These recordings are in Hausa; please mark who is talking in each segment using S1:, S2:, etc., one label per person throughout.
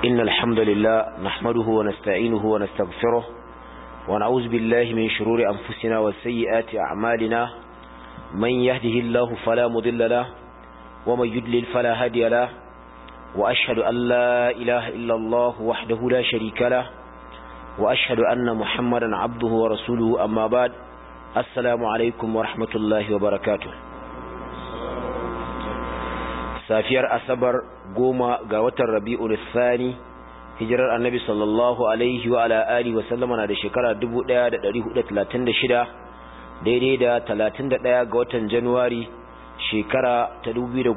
S1: إن الحمد لله نحمده ونستعينه ونستغفره ونعوذ بالله من شرور أنفسنا وسيئات أعمالنا من يهده الله فلا مضل له ومن يدلل فلا هادي له وأشهد أن لا إله إلا الله وحده لا شريك له وأشهد أن محمدا عبده ورسوله أما بعد السلام عليكم ورحمة الله وبركاته safiyar asabar goma ga watan rabi'ul thani hijirar annabi sallallahu alaihi wa ala alihi wa sallama na da shekara 1436 daidai da 31 ga watan januwari shekara ta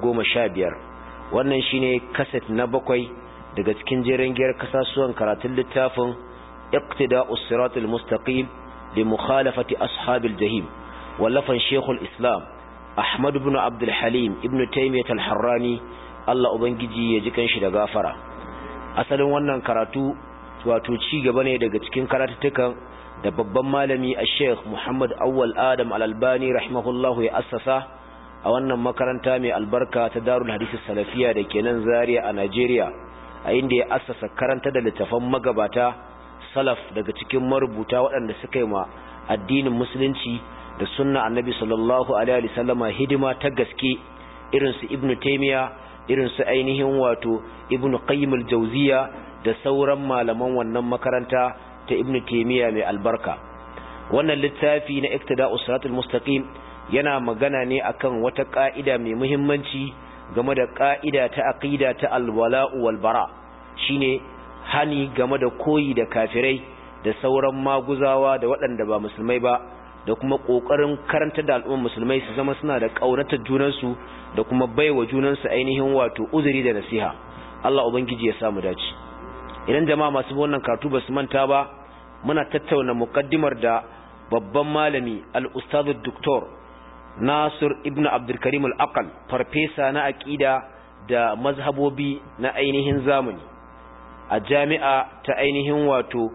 S1: 2015 wannan shine kaset na bakwai daga cikin jerin giyar kasasuwan karatun littafin iqtida'us siratal mustaqim li mukhalafati ashabil jahim wallafan shekul islam Ahmad ibn Abdul Halim ibn Taymiyyah al-Harrani Allah ubangiji ya ji kanshi da gafara asalin wannan karatu wato ci gaba ne daga cikin karatutukan da babban malami a Sheikh Muhammad Awwal Adam Al-Albani rahimahullahu ya assasa a wannan makaranta mai albarka ta Darul Hadith Salafiya da ke nan Zaria a Najeriya a inda ya assasa karanta da littafan magabata salaf daga cikin marubuta waɗanda suka yi ma addinin musulunci da sunna annabi sallallahu alaihi wasallama hidima ta gaske irin su ibnu taymiya irin su ainihin wato ibnu qayyim al-jawziya da sauran malaman wannan makaranta ta ibnu taymiya mai albarka wannan littafi na iktida'us siratal mustaqim yana magana ne akan wata ka'ida mai muhimmanci game da ka'ida ta aqida ta al-wala'u wal bara shine hani game da koyi da kafirai da sauran maguzawa da waɗanda ba musulmai ba da kuma ƙoƙarin karanta da al'ummar musulmai su zama suna da ƙaunatar junansu da kuma baiwa junansu ainihin wato uzuri da nasiha Allah ubangiji ya samu dace idan jama'a masu wannan karatu ba su manta ba muna tattauna muqaddimar da babban malami al-ustadh doktor Nasir ibn Abdul Karim al-Aqal farfesa na aqida da mazhabobi na ainihin zamani a jami'a ta ainihin wato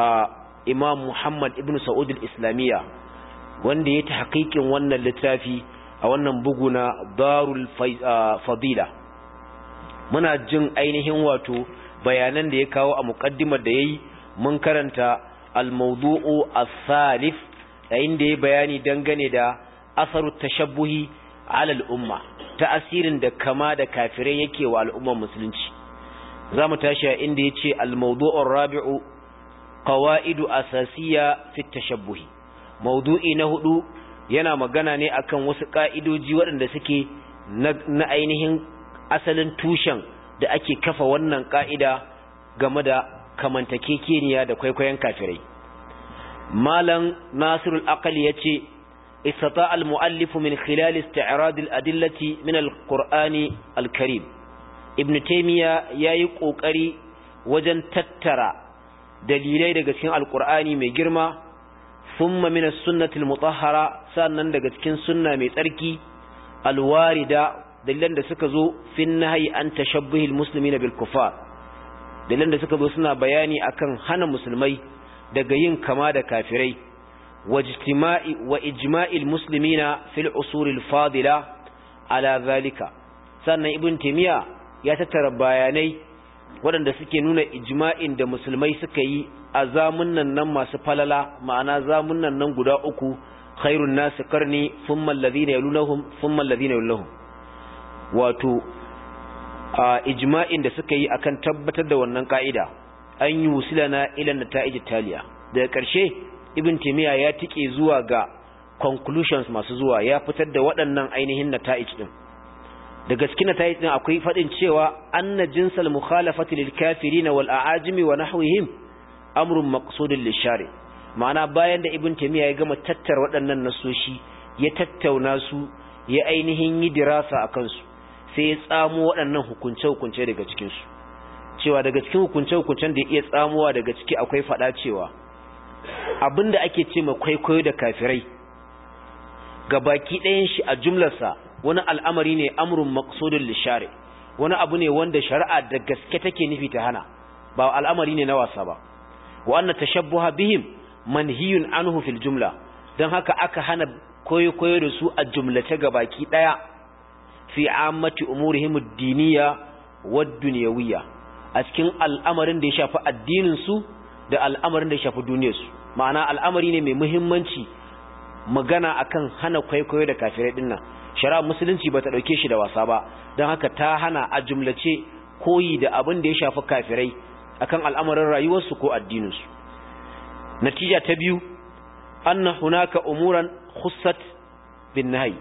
S1: Imam Muhammad ibn Saud al-Islamiyya wanda ya ta hakikin wannan littafi a wannan bugu na darul fadila muna jin ainihin wato bayanan da ya kawo a muƙaddimar da ya yi mun karanta al-mawdu'u as-salif yayin da ya bayani dangane da asaru tashabbuhi ala al-umma ta'asirin da kama da kafirai yake wa al'ummar musulunci zamu tashi a inda yace al-mawdu'u ar-rabi'u qawaidu asasiyya fi tashabbuhi maudu'i na hudu yana magana ne akan wasu ka'idoji waɗanda suke na ainihin asalin tushen da ake kafa wannan ka'ida game da kamantakekeniya da kwaikwayon kafirai malam nasirul aqali yace istata al muallif min khilal isti'rad al adillati min al qur'ani al karim ibn taymiya yayi kokari wajen tattara dalilai daga cikin alqur'ani mai girma ثم من السنة المطهرة sannan daga cikin sunna mai tsarki alwarida dalilan da suka zo fin nahyi an tashabbuhil muslimina bil kufar dalilan da suka zo suna bayani akan hana musulmai daga yin kama da kafirai wajtima'i wa ijma'il muslimina fil usul al fadila ala zalika sannan ibn taymiya ya tattara bayanai waɗanda suke nuna ijma'in da musulmai suka yi a zamunan nan masu falala ma'ana zamunan nan guda uku khairun nasu karni thumma alladhina yalunhum thumma alladhina yalunhum wato a ijma'in da suka yi akan tabbatar da wannan ka'ida an yi wusilana ila nata'ij taliya daga ƙarshe ibn timiya ya tike zuwa ga conclusions masu zuwa ya fitar da waɗannan ainihin nata'ij din daga cikin nata'ij din akwai fadin cewa anna jinsal mukhalafati lil kafirin wal a'ajimi wa nahwihim amrun maqsudun lishari ma'ana bayan da ibn taymiya ya gama tattara waɗannan nasoshi ya tattauna su ya ainihin yi dirasa akan su sai ya tsamo waɗannan hukunce hukunce daga cikin su cewa daga cikin hukunce hukuncen da ya iya tsamowa daga ciki akwai faɗa cewa abinda ake ce ma kwaikwayo da kafirai baki ɗayan shi a jumlarsa wani al'amari ne amrun maqsudun lishari wani abu ne wanda shari'a da gaske take nufi ta hana ba al'amari ne na wasa ba wa anna tashabbuha bihim manhiyun anhu fil jumla dan haka aka hana koyo koyo da su a jumlace gabaki daya fi ammati umurihim ad-diniyya wad-dunyawiyya a cikin al'amarin da ya shafi addinin su da al'amarin da ya shafi duniyar su ma'ana al'amari ne mai muhimmanci magana akan hana kwaikwayo da kafirai din nan shari'a musulunci bata dauke shi da wasa ba don haka ta hana a jumlace koyi da abin da ya shafi kafirai akan al'amarin rayuwarsu ko addininsu natija ta biyu anna hunaka umuran khussat bin nahi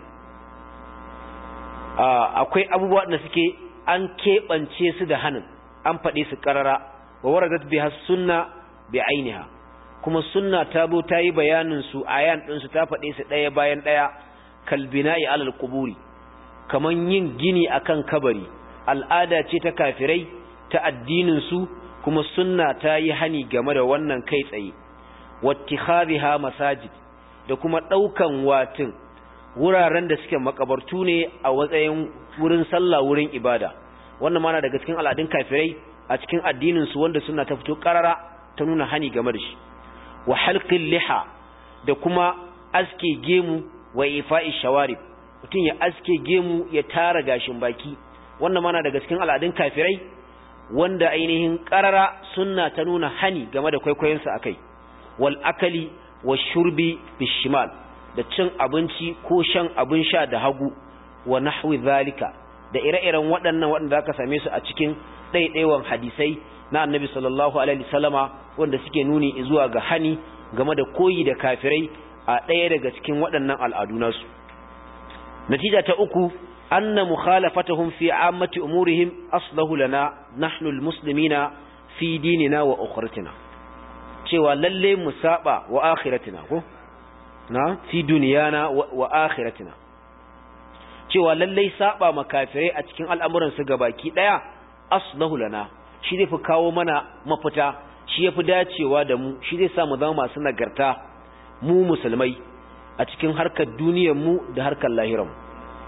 S1: akwai abubuwa da suke an keɓance su da hannun an faɗe su ƙarara wa waradat biha sunna bi ainiha kuma sunna ta bo ta yi bayanin su ayan ɗin su ta faɗe su ɗaya bayan ɗaya kalbina'i alal quburi kaman yin gini akan kabari al'ada ce ta kafirai ta addinin su kuma sunna ta yi hani game da wannan kai tsaye wattikhadhiha masajid da kuma daukan watin wuraren da suke makabartu ne a watsayin wurin sallah wurin ibada wannan mana daga cikin al'adun kafirai a cikin addinin su wanda sunna ta fito karara ta nuna hani game da shi wa halqil liha da kuma aske gemu wa ifa'i shawarib mutum ya aske gemu ya tara gashin baki wannan mana daga cikin al'adun kafirai wanda ainihin karara sunna ta nuna hani game da kwaikwayonsa akai wal akali wa shurbi bishimal da cin abinci ko shan abin sha da hagu wa nahwi zalika da ire-iren waɗannan waɗanda aka same su a cikin ɗaiɗaiwan hadisai na annabi sallallahu alaihi wasallama wanda suke nuni zuwa ga hani game da koyi da kafirai a ɗaya daga cikin waɗannan al'adu nasu natija ta uku anna mukhalafatahum fi ammati umurihim aslahu lana nahnu almuslimina fi dinina wa ukhratina cewa lalle mu saba wa akhiratina ko na fi duniyana wa akhiratina cewa lalle saba makafirai a cikin al'amuran su gabaki daya aslahu lana shi zai fi kawo mana mafita shi yafi dacewa da mu shi zai sa mu zama masu nagarta mu musulmai a cikin harkar duniyar mu da harkar lahirar mu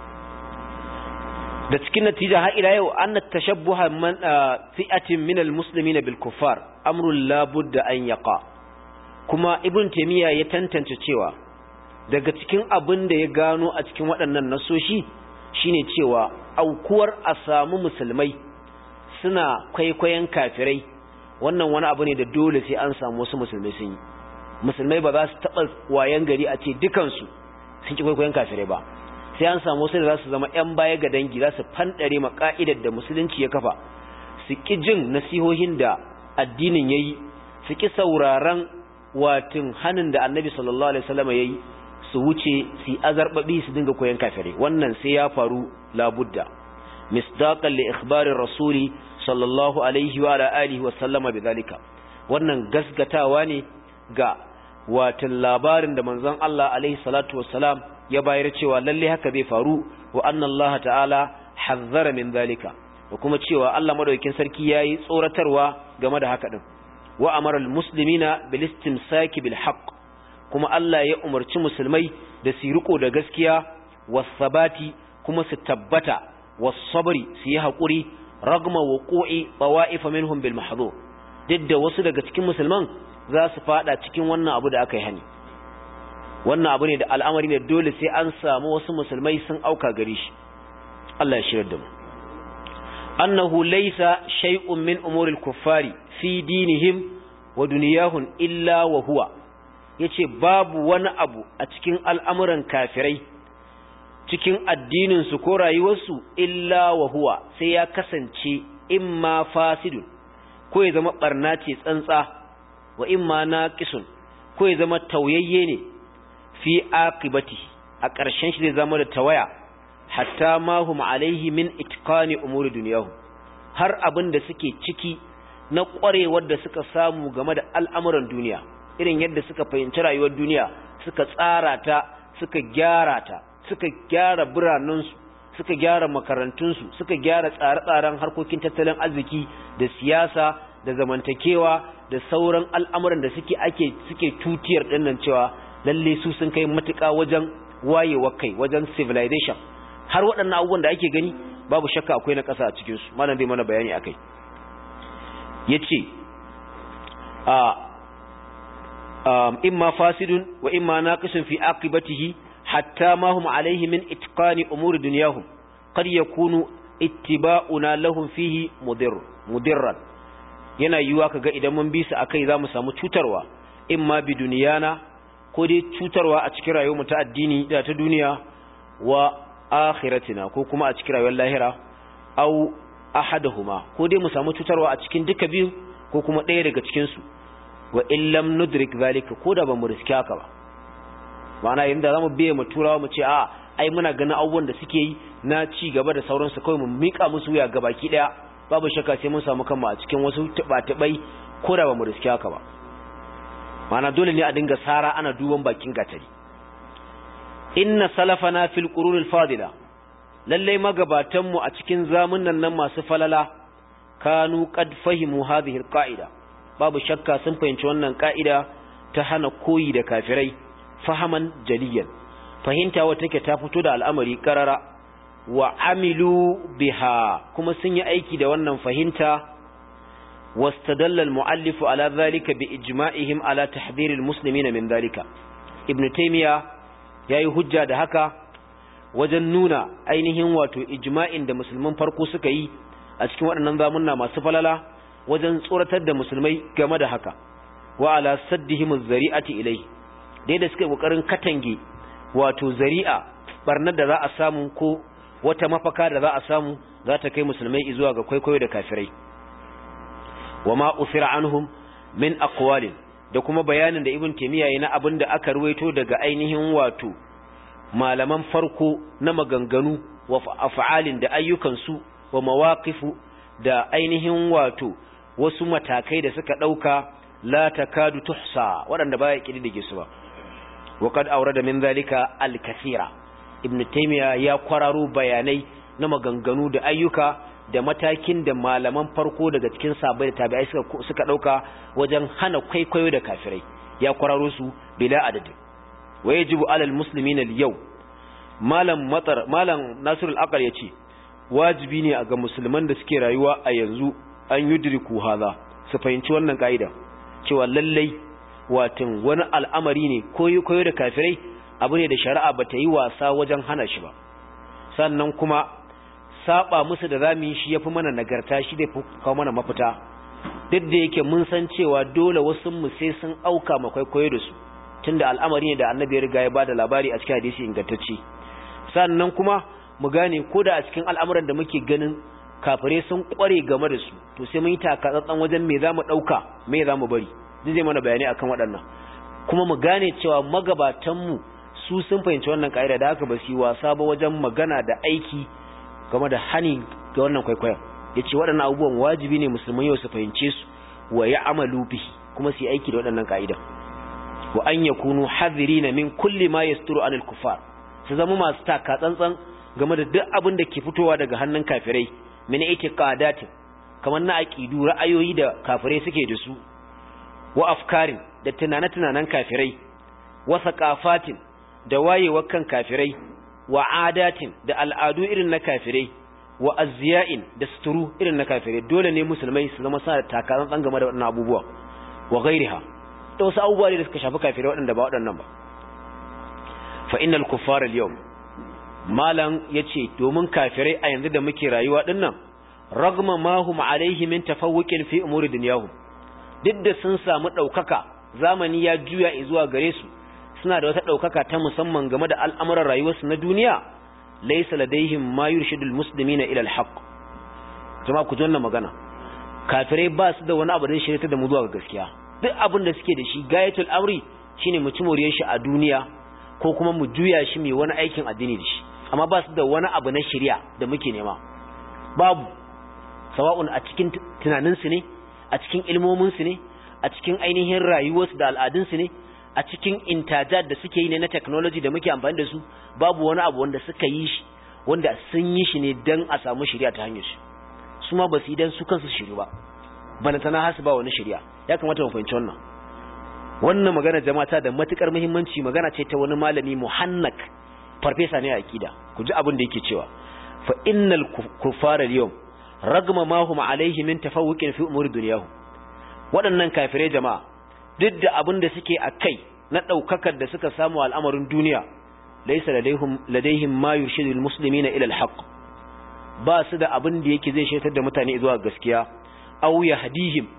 S1: da cikin natija har ila yau anna tashabbuha man fi'atin min almuslimina bil kuffar amrun la budda an yaqa kuma ibn taymiya ya tantance cewa daga cikin abin da ya gano a cikin waɗannan nasoshi shine cewa aukuwar a samu musulmai suna kwaikwayon kafirai wannan wani abu ne da dole sai an samu wasu musulmai sun yi musulmai ba za su taɓa wayan gari a ce dukansu sun ki kwaikwayon kafirai ba sai an samu wasu da za su zama 'yan baya ga dangi za su fanɗare ma ƙa'idar da musulunci ya kafa su ƙi jin nasihohin da addinin ya yi su ƙi sauraron watin hannun da annabi sallallahu alaihi wasallam ya yi su wuce su yi azarbaɓi su dinga koyon kafirai wannan sai ya faru labudda misdaqan li ikhbarin rasuli sallallahu alaihi wa ala alihi wa sallama bidhalika wannan gasgatawa ne ga watan labarin da manzon Allah alaihi salatu wassalam ya bayar cewa lalle haka zai faru wa anna Allah ta'ala hazzara min zalika da kuma cewa Allah madaukakin sarki yayi tsoratarwa game da haka din wa amara almuslimina bil istimsaki bil haqq kuma Allah ya umarci musulmai da su riko da gaskiya was sabati kuma su tabbata was sabri su yi hakuri ragma wuqu'i tawa'if minhum bil mahdhur duk da wasu daga cikin musulman za su fada cikin wannan abu da aka yi hani wannan abu ne da al'amari ne dole sai an samu wasu musulmai sun auka gare shi Allah ya shirar da mu annahu laysa shay'un min umuril kuffari fi dinihim wa dunyahum illa wa huwa yace babu wani abu a cikin al'amuran kafirai cikin addinin su ko rayuwarsu illa wa huwa sai ya kasance imma fasidun ko ya zama barna ce tsantsa wa imma naqisun ko ya zama tauyayye ne fi aqibati a ƙarshen shi zai zama da tawaya hatta ma hum alaihi min itqani umuri dunyahu har abin da suke ciki na ƙwarewar da suka samu game da al'amuran duniya irin yadda suka fahimci rayuwar duniya suka tsara ta suka gyara ta suka gyara biranensu suka gyara makarantunsu suka gyara tsare-tsaren harkokin tattalin arziki da siyasa da zamantakewa da sauran al'amuran da suke ake suke tutiyar dinnan cewa lalle su sun kai matuƙa wajen wayewa kai wajen civilization har waɗannan abubuwan da ake gani babu shakka akwai na ƙasa a cikin su malam zai mana bayani akai yace a imma fasidun wa imma naqisun fi aqibatihi hatta ma hum alayhi min itqani umuri dunyahum qad yakunu ittiba'una lahum fihi mudir mudirran yana yiwuwa kaga idan mun bi su akai za mu samu cutarwa in ma bi duniyana ko dai cutarwa a cikin rayuwar mu ta addini da ta duniya wa akhiratina ko kuma a cikin rayuwar lahira au ahaduhuma ko dai mu samu cutarwa a cikin duka biyu ko kuma ɗaya daga cikin su wa illam nudrik zalika ko da bamu riski haka ba ma'ana yanda zamu biye mu turawa mu ce a ai muna ganin abubuwan da suke yi na ci gaba da sauransu kawai mu mika musu wuya gabaki daya babu shakka sai mun samu kanmu a cikin wasu tuba-tubai ko da bamu riski haka ba ma'ana dole ne a dinga sara ana duban bakin gatari inna salafana fil qurunil fadila lalle magabatan mu a cikin zamunan nan masu falala kanu qad fahimu hadhihi alqaida babu shakka sun fahimci wannan ka'ida ta hana koyi da kafirai fahaman jaliyan fahimta wata take ta fito da al'amari karara wa amilu biha kuma sun yi aiki da wannan fahimta wastadalla al-mu'allif ala dhalika bi ijma'ihim ala tahdhir al-muslimina min dhalika ibn taymiya yayi hujja da haka wajen nuna ainihin wato ijma'in da musulman farko suka yi a cikin waɗannan zamunna masu falala wajen tsoratar da musulmai game da haka wa ala saddihim az-zari'ati ilai dai da suka kokarin katange wato zari'a barnar da za a samu ko wata mafaka da za a samu za ta kai musulmai zuwa ga kwaikwayo da kafirai wa ma usira anhum min aqwalin da kuma bayanin da ibn taymiya yana abin da aka ruwaito daga ainihin wato malaman farko na maganganu wa af'alin da ayyukan su wa mawaqifu da ainihin wato wasu matakai da suka dauka la takadu tuhsa waɗanda baya kididdige su ba wa qad awrada min zalika al-kathira ibn taymiya ya kwararo bayanai na maganganu da ayyuka da matakin da malaman farko daga cikin sabai da tabi'ai suka suka dauka wajen hana kwaikwayo da kafirai ya kwararo su bila adadi wa yajibu alal muslimina al-yau malam matar malam nasir al-aqal yace wajibi ne ga musulman da suke rayuwa a yanzu an yudriku hadha su fahimci wannan kaida cewa lallai watan wani al'amari ne koyo koyo da kafirai abu ne da shari'a ba ta yi wasa wajen hana shi ba sannan kuma saba musu da zamu yi shi yafi mana nagarta shi da kawo mana mafita duk da yake mun san cewa dole wasu mu sai sun auka makwai koyo da su tunda al'amari ne da annabi ya riga ya bada labari a cikin hadisi ingantacce sannan kuma mu gane ko da a cikin al'amuran da muke ganin kafirai sun kware game da su to sai mun yi takatsantsan wajen me zamu dauka me zamu bari duk zai mana bayani akan waɗannan kuma mu gane cewa magabatan mu su sun fahimci wannan kaida da haka ba su yi wasa ba wajen magana da aiki game da hani ga wannan kwaikwayon yace waɗannan abubuwan wajibi ne musulmai yau su fahimce su wa ya'malu bihi kuma su yi aiki da waɗannan kaidan wa an yakunu hadirina min kulli ma yasturu anil kufar su zama masu taka tsantsan game da duk abin da ke fitowa daga hannun kafirai min itiqadatin kamar na aqidu ra'ayoyi da kafirai suke da su wa afkarin da tunane-tunanen kafirai wa saqafatin da wayewar kan kafirai wa adatin da al'adu irin na kafirai wa azziya'in da suturu irin na kafirai dole ne musulmai su zama suna da takaran game da waɗannan abubuwa wa ghairiha da wasu abubuwa da suka shafi kafirai waɗanda ba waɗannan ba fa innal kuffar al-yawm malam yace domin kafirai a yanzu da muke rayuwa dinnan ragma ma hum alaihi min tafawuqin fi umuri dunyahum duk da sun samu daukaka zamani ya juya zuwa gare su suna da wata daukaka ta musamman game da al'amuran rayuwarsu na duniya laysa ladaihim ma yurshidul muslimina ila al-haqq jama'a ku jonna magana kafirai ba su da wani abu da shirye da mu zuwa ga gaskiya duk abin da suke da shi gayatul amri shine mu ci moriyar shi a duniya ko kuma mu juya shi mai wani aikin addini da shi amma ba su da wani abu na shirya da muke nema babu sawa'un a cikin tunaninsu ne a cikin ilmominsu ne a cikin ainihin rayuwarsu da al'adunsu ne a cikin intajat da suke yi ne na technology da muke amfani da su babu wani abu wanda suka yi shi wanda sun yi shi ne don a samu shirya ta hanyar shi su ma ba su yi don su kansu shiru ba balantana hasu ba wani shirya ya kamata mu fahimci wannan wannan magana jama'a ta da matukar muhimmanci magana ce ta wani malami muhannak farfesa ne a akida ku ji abin da yake cewa fa innal kuffara al-yawm ragma ma hum alayhi min tafawuqin fi umuri dunyahum waɗannan kafirai jama'a duk da abin da suke a kai na ɗaukakar da suka samu al'amarin duniya laysa ladaihim ladaihim ma yurshidu al-muslimina ila al-haqq ba su da abin da yake zai shaitar da mutane zuwa gaskiya aw yahdihim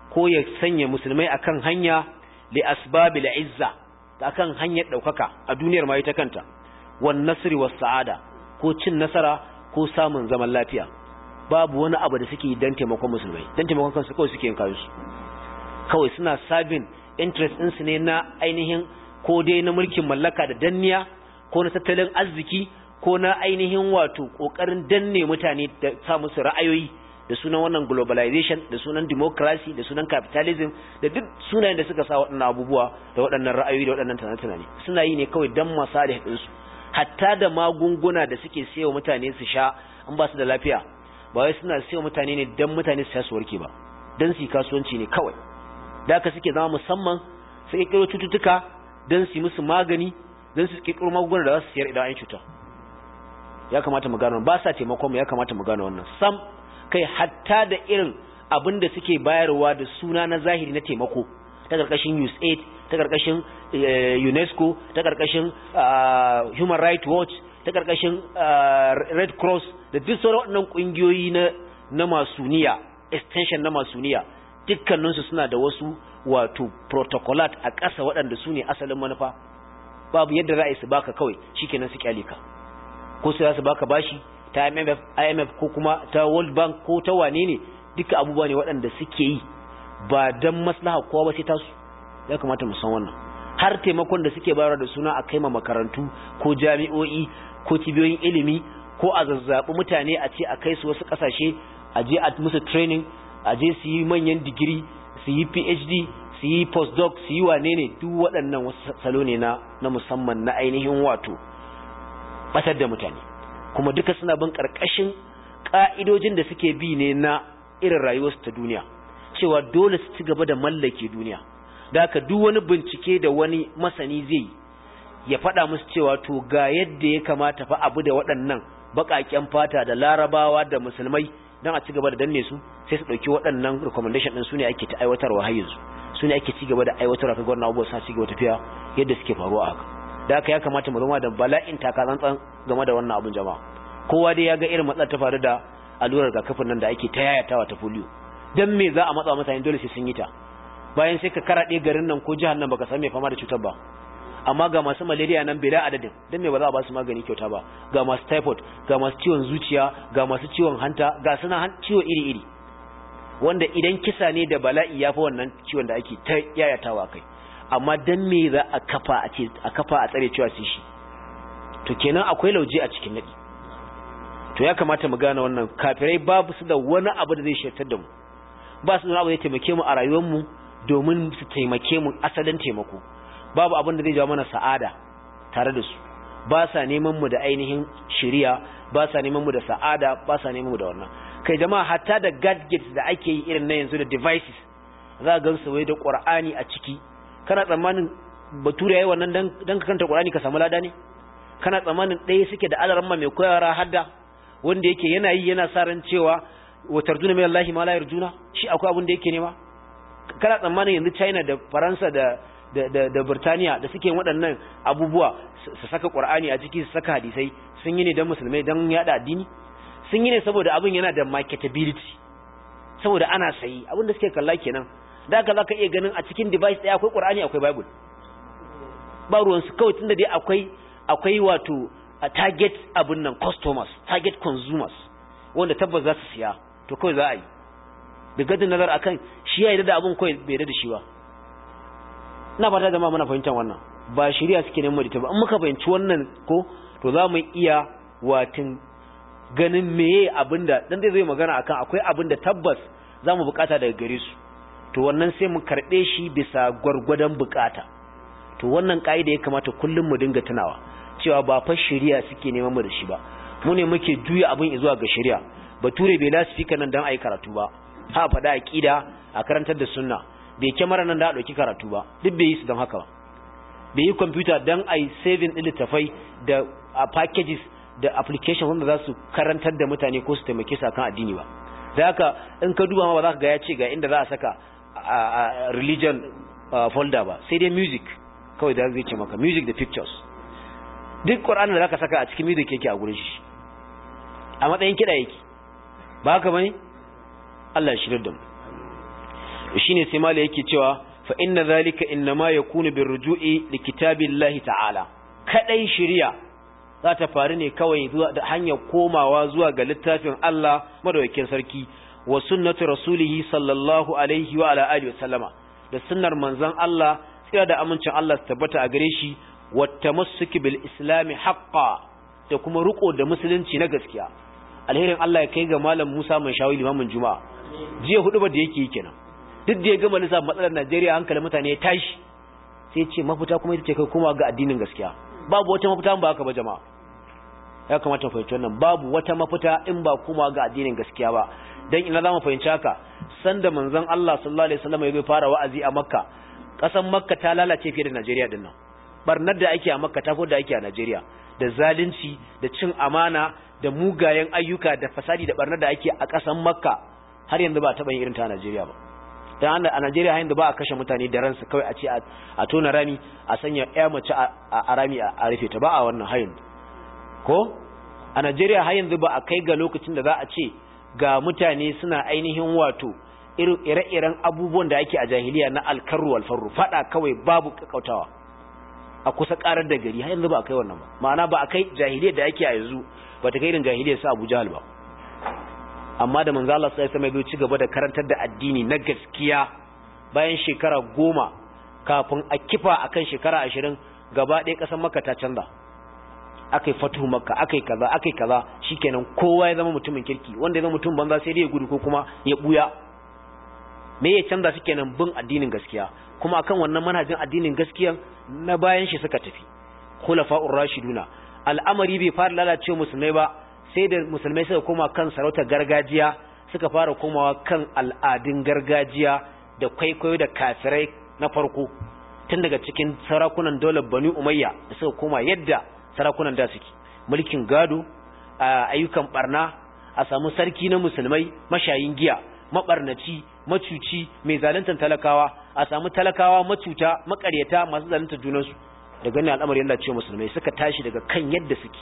S1: ko ya sanya musulmai akan hanya li asbabil izza akan hanyar daukaka a duniyar ma ita kanta wan nasri was sa'ada ko cin nasara ko samun zaman lafiya babu wani abu da suke dan taimakon musulmai dan taimakon kansu kawai suke yin kansu kawai suna sabin interest ɗinsu ne na ainihin ko dai na mulkin mallaka da danniya ko na tattalin arziki ko na ainihin wato kokarin danne mutane da sa musu ra'ayoyi da sunan wannan globalization da sunan democracy da sunan capitalism da duk sunayen da suka sa waɗannan abubuwa da waɗannan ra'ayoyi da waɗannan tunane-tunane suna yi ne kawai dan masalih ɗinsu hatta da magunguna da suke sayo mutane su sha an ba su da lafiya ba wai suna sayo mutane ne dan mutane su sha su warke ba dan su kasuwanci ne kawai da haka suke zama musamman su kirkiro cututtuka dan su musu magani dan su kirkiro magunguna da za su siyar idan an cuta ya kamata mu gano ba sa taimakon mu ya kamata mu gano wannan sam kai hatta da irin abin da suke bayarwa da suna na zahiri na taimako ta karkashin USAID ta karkashin UNESCO ta karkashin Human Rights Watch ta karkashin Red Cross da duk sauran waɗannan ƙungiyoyi na na masuniya extension na masuniya dukkaninsu suna da wasu wato protocolat a ƙasa waɗanda su ne asalin manufa babu yadda za a yi su baka kawai shikenan su kyale ka ko su za su baka bashi ta IMF, IMF ko kuma ta World Bank ko ta wane ne duka abubuwa ne waɗanda suke yi ba don maslaha kowa ba sai tasu ya kamata mu san wannan har taimakon da suke bayarwa da suna a kai ma makarantu ko jami'o'i ko cibiyoyin ilimi ko a zazzabi mutane a ce a kai su wasu ƙasashe a je a musu training a je su yi manyan digiri su yi PhD su yi postdoc su yi wane ne duk waɗannan wasu salo ne na na musamman na ainihin wato batar da mutane kuma duka suna bin ƙarƙashin ƙa'idojin da suke bi ne na irin rayuwarsu ta duniya cewa dole su ci gaba da mallake duniya da haka duk wani bincike da wani masani zai ya faɗa musu cewa to ga yadda ya kamata fa abu da waɗannan baƙaƙen fata da larabawa da musulmai don a ci gaba da danne su sai su ɗauki waɗannan recommendation ɗin su ne ake ta aiwatarwa har yanzu su ne ake ci gaba da aiwatarwa kaga wannan abubuwa suna ci gaba tafiya yadda suke faruwa haka da haka ya kamata mu zama da bala'in takatsantsan game da wannan abun jama'a kowa dai ya ga irin matsalar ta faru da allurar rigakafin nan da ake ta yayatawa ta polio dan me za a matsa mutane dole sai sun yi ta bayan sai ka karaɗe garin nan ko jihar nan baka san me fama da cutar ba amma ga masu malaria nan bila adadin dan me ba za a ba su magani kyauta ba ga masu typhoid ga masu ciwon zuciya ga masu ciwon hanta ga suna ciwo iri iri wanda idan kisa ne da bala'i ya fi wannan ciwon da ake ta yayatawa kai amma dan me za a kafa a ce a kafa a tsare cewa su shi to kenan akwai lauje a cikin nadi to ya kamata mu gane wannan kafirai babu su da wani abu da zai shirtar da mu ba su da abu da zai taimake mu a rayuwar mu domin su taimake mu asalin taimako babu abin da zai jawo mana sa'ada tare da su ba sa neman mu da ainihin shiriya ba sa neman mu da sa'ada ba sa neman mu da wannan kai jama'a hatta da gadgets da ake yi irin na yanzu da devices za ga su wai da qur'ani a ciki kana tsammanin bature yayi wannan dan dan ka kanta qur'ani ka samu lada ne kana tsammanin ɗaya suke da alaramma mai koyara hadda wanda yake yana yi yana sa ran cewa wa tarjuna min Allah ma la yarjuna shi akwai abin da yake nema kana tsammanin yanzu China da Faransa da da da, da Burtaniya da suke waɗannan abubuwa su saka Qur'ani a ciki su saka hadisai sun yi ne dan musulmai dan yada addini sun yi ne saboda abin yana da marketability saboda ana sayi abin da suke kalla kenan da haka zaka iya ganin a cikin device ɗaya akwai Qur'ani akwai Bible ba ruwan su kawai tunda dai akwai akwai wato a target abin nan customers target consumers wanda tabbas za su siya to kawai za a yi da gadin nazar akan shi ya yi da abin kawai bai da shi ba ina fata da ma muna fahimtar wannan ba shari'a suke neman da ta ba in muka fahimci wannan ko to za mu iya watin ganin meye abinda dan zai zai magana akan akwai abin da tabbas za mu bukata daga gare su to wannan sai mu karɓe shi bisa gwargwadon bukata to wannan ka'ida ya kamata kullum mu dinga tunawa cewa ba fa shari'a suke neman mu da shi ba mu ne muke juya abin zuwa ga shari'a bature bai lasifika nan dan ayi karatu ba ha faɗa aqida a karantar da sunna bai kyamara nan da a ɗauki karatu ba duk bai yi su don haka ba bai yi kwamfuta don ayi saving ɗin littafai da packages da application wanda za su karantar da mutane ko su taimake su akan addini ba da haka in ka duba ma ba za ka ga ya ce ga inda za a saka religion folder ba sai dai music kawai da zai ce maka music da pictures duk ƙwararren da za ka saka a cikin music yake a gurin shi a matsayin kiɗa yake ba haka bane Allah ya shirar da mu shine sai mala yake cewa fa inna zalika innama yakunu birruju'i likitabillahi ta'ala kadai shari'a za ta faru ne kawai zuwa da hanyar komawa zuwa ga littafin Allah madaukakin sarki wa sunnatu rasulihi sallallahu alaihi wa ala alihi wasallama da sunnar manzon Allah tsira da amincin Allah su tabbata a gare shi wa tamassuki bil islami haqqan da kuma riko da musulunci na gaskiya alherin Allah ya kai ga malam Musa mai shawi limamin juma'a jiya hudu ba da yake yi kenan duk da ya gama lissa matsalar Najeriya hankalin mutane ya tashi sai ce mafita kuma ita ce kai kuma ga addinin gaskiya babu wata mafita ba haka ba jama'a ya kamata mu fahimci wannan babu wata mafita in ba kuma ga addinin gaskiya ba dan ina zamu fahimci haka sanda manzon Allah sallallahu alaihi wasallam ya fara wa'azi a Makka kasan Makka ta lalace fiye da Najeriya din nan barnar da ake a Makka ta fi da ake a Najeriya da zalunci da cin amana da mugayen ayyuka da fasadi da barnar da ake a kasan Makka har yanzu ba taɓa yin irin ta a Najeriya ba dan a Najeriya har yanzu ba a kashe mutane da ransu kawai a ce a tona rami a sanya ƴa mace a rami a rufe ta ba a wannan hayin ko a Najeriya har yanzu ba a kai ga lokacin da za a ce ga mutane suna ainihin wato ire-iren abubuwan da ake a jahiliya na alkarru alfarru fada kawai babu kakautawa a kusa karar da gari har yanzu ba a kai wannan ba ma'ana ba a kai jahiliyar da ake a yanzu ba ta kai irin jahiliyar sa Abu Jahal ba amma da manzo Allah sai mai ci gaba da karantar da addini na gaskiya bayan shekara goma kafin a kifa akan shekara ashirin gaba ɗaya ƙasar Makka ta canza akai fatuhu Makka akai kaza akai kaza shikenan kowa ya zama mutumin kirki wanda ya zama mutum banza sai dai ya gudu ko kuma ya buya me ya canza shi kenan bin addinin gaskiya kuma akan wannan manhajin addinin gaskiya na bayan shi suka tafi khulafa'ur rashiduna al'amari bai fara lalace musulmai ba sai da musulmai suka koma kan sarautar gargajiya suka fara komawa kan al'adun gargajiya da kwaikwayo da kafirai na farko tun daga cikin sarakunan daular bani umayya da suka koma yadda sarakunan da suke mulkin gado ayyukan barna a samu sarki na musulmai mashayin giya mabarnaci macuci mai zaluntar talakawa a samu talakawa macuta makaryata masu zaluntar junansu da ganin al'amari Allah ce musulmai suka tashi daga kan yadda suke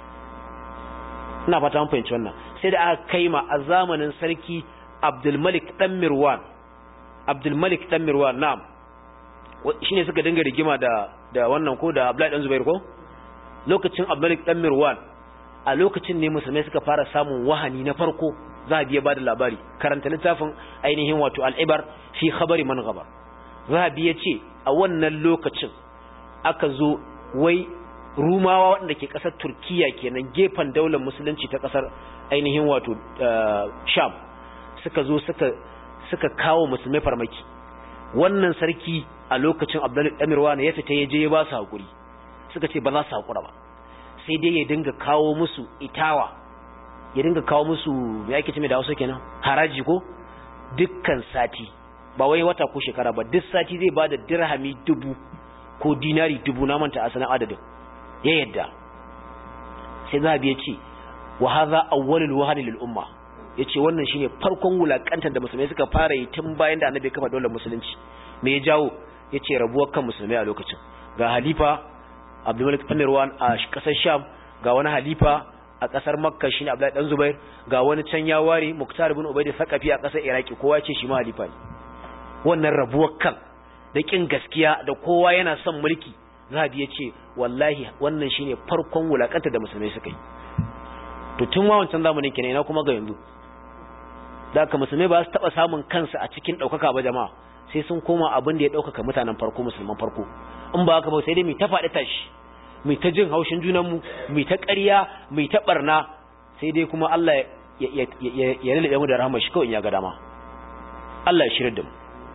S1: ina fata mun fahimci wannan sai da aka kai ma a zamanin sarki Abdul Malik dan Mirwan Abdul Malik dan Mirwan na'am shine suka dinga rigima da da wannan ko da Abdullahi dan Zubair ko lokacin Abdul Malik dan Mirwan a lokacin ne musulmai suka fara samun wahani na farko zahabi ya bada labari karanta littafin ainihin wato al'ibar fi khabari man gabar zahabi ya ce a wannan lokacin aka zo wai rumawa waɗanda ke ƙasar turkiya kenan gefen daular musulunci ta ƙasar ainihin wato sham suka zo suka kawo musulmai farmaki wannan sarki a lokacin abdullahi amirwa ya fita ya je ya ba su haƙuri suka ce ba za su haƙura ba sai dai ya dinga kawo musu itawa ya dinga kawo musu ya ake cime da wasu kenan haraji ko dukkan sati ba wai wata ko shekara ba duk sati zai bada dirhami dubu ko dinari dubu na manta asalin adadin ya yadda sai zahabi ya ce wa hadha awwalul wahani lil umma yace wannan shine farkon wulakantar da musulmai suka fara yi tun bayan da annabi kafa daular musulunci me ya jawo yace rabuwar kan musulmai a lokacin ga halifa Abdul Malik bin Marwan a kasar Sham ga wani halifa a kasar Makka shine Abdullahi dan Zubair ga wani can ya ware Muktar ibn Ubayd Saqafi a kasar Iraki kowa ce shi ma halifa ne wannan rabuwar kan da kin gaskiya da kowa yana son mulki Zahabi ya ce wallahi wannan shine farkon wulakanta da musulmai suka yi to tun ma wancan zamanin kenan ina kuma ga yanzu da haka musulmai ba su taba samun kansu a cikin daukaka ba jama'a sai sun koma abin da ya daukaka mutanen farko musulman farko in ba haka ba sai dai mu ta faɗi tashi mu ta jin haushin junan mu mu ta ƙarya mu ta barna sai dai kuma Allah ya ya ya ya mu da rahama shi kawai in ya ga dama Allah ya shirye da mu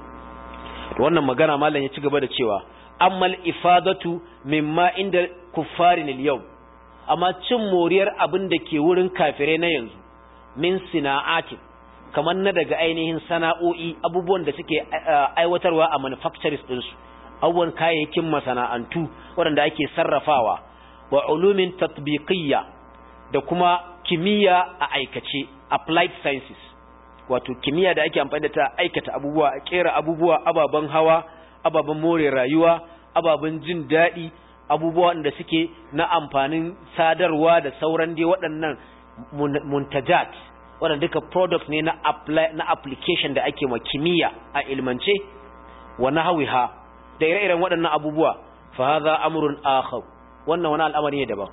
S1: to wannan magana mallan ya ci gaba da cewa ammal ifadatu mimma inda kuffarin al-yawm amma cin moriyar abin da ke wurin kafirai na yanzu min sina'atin kamar na daga ainihin sana'o'i abubuwan da suke aiwatarwa a manufacturers ɗinsu abubuwan kayayyakin masana'antu waɗanda ake sarrafawa wa ulumin tatbiqiyya da kuma kimiyya a aikace applied sciences wato kimiyya da ake amfani da ta aikata abubuwa a kera abubuwa ababen hawa ababen more rayuwa ababen jin daɗi abubuwa da suke na amfanin sadarwa da sauran dai waɗannan muntajat wannan duka product ne na apply na application da ake ma kimiyya a ilmance wa nahwiha da ire-iren waɗannan abubuwa fa hadha amrun akhar wannan wani al'amari ne daban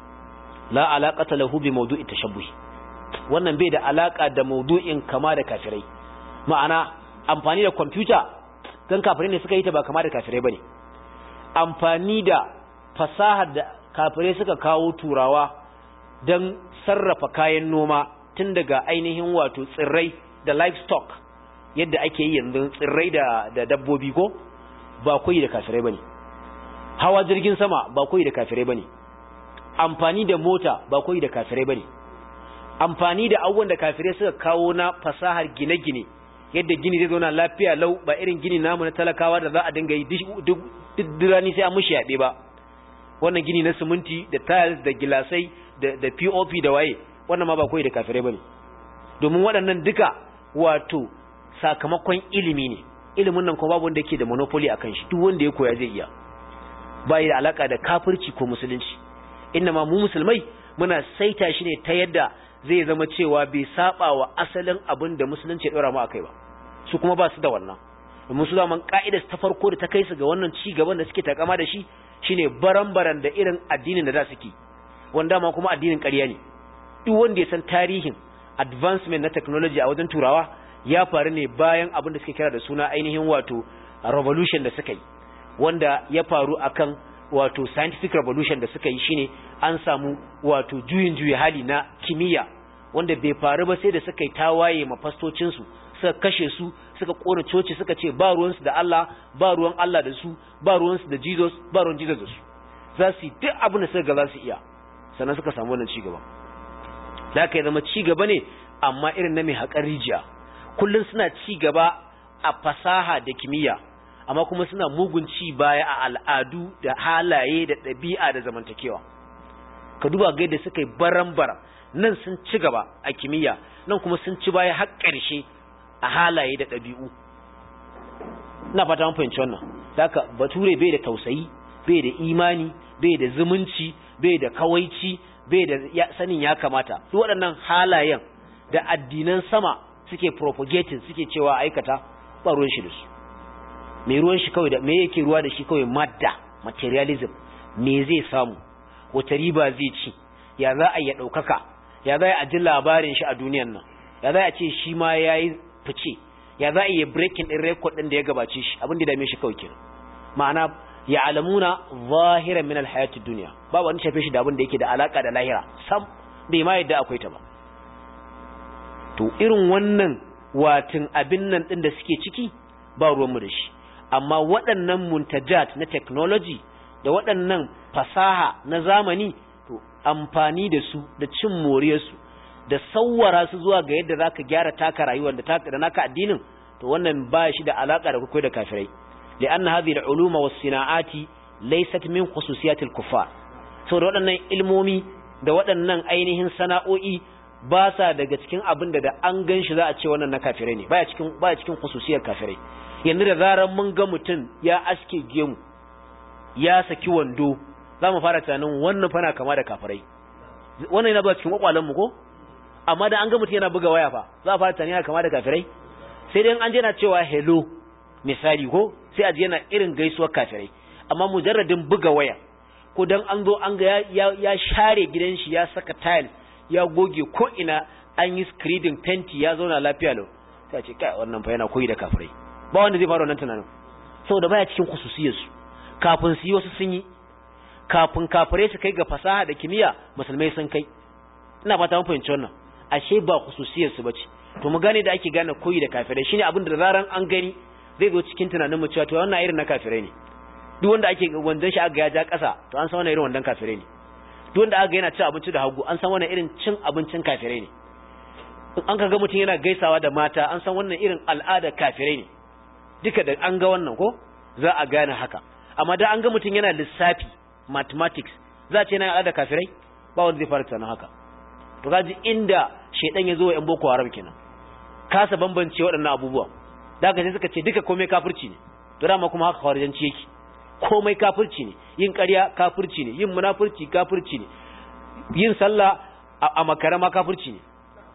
S1: la alaqata lahu bi mawdu'i tashabbuh wannan bai da alaka da mawdu'in kama da kafirai ma'ana amfani da computer dan kafirai ne suka yi ta ba kama da kafirai bane amfani da fasahar da kafirai suka kawo turawa dan sarrafa kayan noma tun daga ainihin wato tsirrai da livestock yadda ake yi yanzu tsirrai da da dabbobi ko ba koyi da kafirai bane hawa jirgin sama ba koyi da kafirai bane amfani da mota ba koyi da kafirai bane amfani da abubuwan da kafirai suka kawo na fasahar gine-gine yadda gini zai zauna lafiya lau ba irin gini namu na talakawa da za a dinga yi duk dirani sai an mushi yaɓe ba wannan gini na siminti da tiles da gilasai da pop da waye wannan ma ba koyi da kafirai bane domin waɗannan duka wato sakamakon ilimi ne ilimin nan kuma babu wanda yake da monopoly akan shi duk wanda ya koya zai iya bai da alaka da kafirci ko musulunci ma mu musulmai muna saita shi ne ta yadda zai zama cewa bai saba wa asalin abin da musulunci ya dora mu akai ba su kuma ba su da wannan domin su zaman ka'ida ta farko da ta kai su ga wannan ci gaban da suke takama da shi shine baran-baran da irin addinin da za su ki wanda ma kuma addinin ƙarya ne duk wanda ya san tarihin advancement na technology a wajen turawa ya faru ne bayan abin da suke kira da suna ainihin wato revolution da suka yi wanda ya faru akan wato scientific revolution da suka yi shine an samu wato juyin juyi hali na kimiyya wanda bai faru ba sai da suka yi tawaye mafastocin su suka kashe su suka kona coci suka ce ba ruwan su da Allah ba ruwan Allah da su ba ruwan su da Jesus ba ruwan Jesus da su za su yi duk abin da suka ga za su iya sannan suka samu wannan cigaba da aka zama cigaba ne amma irin na mai haƙar rijiya kullum suna cigaba a fasaha da kimiyya amma kuma suna mugun ci baya a al'adu da halaye da ɗabi'a da zamantakewa ka duba ga yadda suka yi baran-baran nan sun ci gaba a kimiyya nan kuma sun ci baya har ƙarshe a halaye da ɗabi'u ina fata mun fahimci wannan haka bature bai da tausayi bai da imani bai da zumunci bai da kawaici bai da sanin ya kamata duk waɗannan halayen da addinan sama suke propagating suke cewa aikata ba ruwan shi da su me ruwan shi kawai da me yake ruwa da shi kawai madda materialism me zai samu wata riba zai ci ya za a ya ɗaukaka ya za a ji labarin shi a duniyan nan ya za a ce shi ma ya yi fice ya za a yi breaking ɗin record ɗin da ya gabace shi abin da dame shi kawai kenan ma'ana ya alamuna zahiran min alhayati duniya ba wani shafe shi da abin da yake da alaka da lahira sam bai ma yadda akwai ta ba to irin wannan watin abin nan ɗin da suke ciki ba ruwanmu da shi amma waɗannan muntajat na technology da waɗannan fasaha na zamani to amfani da su da cin moriyarsu da sauwara su zuwa ga yadda zaka gyara taka rayuwar da taka da naka addinin to wannan ba shi da alaka da kai da kafirai li'anna hadhihi al-uluma was-sina'ati laysat min khususiyat al-kuffar saboda waɗannan ilmomi da waɗannan ainihin sana'o'i ba sa daga cikin abin da da an gan shi za a ce wannan na kafirai ne baya cikin baya cikin khususiyar kafirai yanzu da zarar mun ga mutum ya aske gemu ya saki wando za mu fara tunanin wannan fana kama da kafirai wannan yana ba cikin kwakwalen mu ko amma da an ga mutum yana buga waya fa za a fara tunanin yana kama da kafirai sai dai an je na cewa hello misali ko sai a je yana irin gaisuwar kafirai amma mujarradin buga waya ko dan an zo an ga ya, ya share gidan shi ya saka tile ya goge ko ina an yi screening fenti ya zauna lafiya lau sai a ce kai wannan fa yana koyi da kafirai ba wanda zai fara wannan tunanin saboda baya cikin khususiyar su kafin su yi wasu sun yi kafin kafirai su kai ga fasaha da kimiyya musulmai sun kai ina fata mun fahimci wannan ashe ba khususiyar su bace to mu gane da ake gane koyi da kafirai shine abin da zaran an gani zai zo cikin tunanin mu cewa to wannan irin na kafirai ne duk wanda ake wandan shi aka ya ja kasa to an san wannan irin wandan kafirai ne duk wanda aka yana cin abinci da hagu an san wannan irin cin abincin kafirai ne in an kaga mutum yana gaisawa da mata an san wannan irin al'ada kafirai ne duka da an ga wannan ko za a gane haka amma da an ga mutum yana lissafi mathematics za a ce yana al'ada kafirai ba wanda zai fara tunanin haka to kaji inda shedan ya zo wa yan boko haram kenan kasa bambance waɗannan abubuwan da haka sai suka ce duka komai kafirci ne to dama kuma haka khawarijanci yake komai kafirci ne yin ƙarya kafirci ne yin munafurci kafirci ne yin sallah a makara ma kafirci ne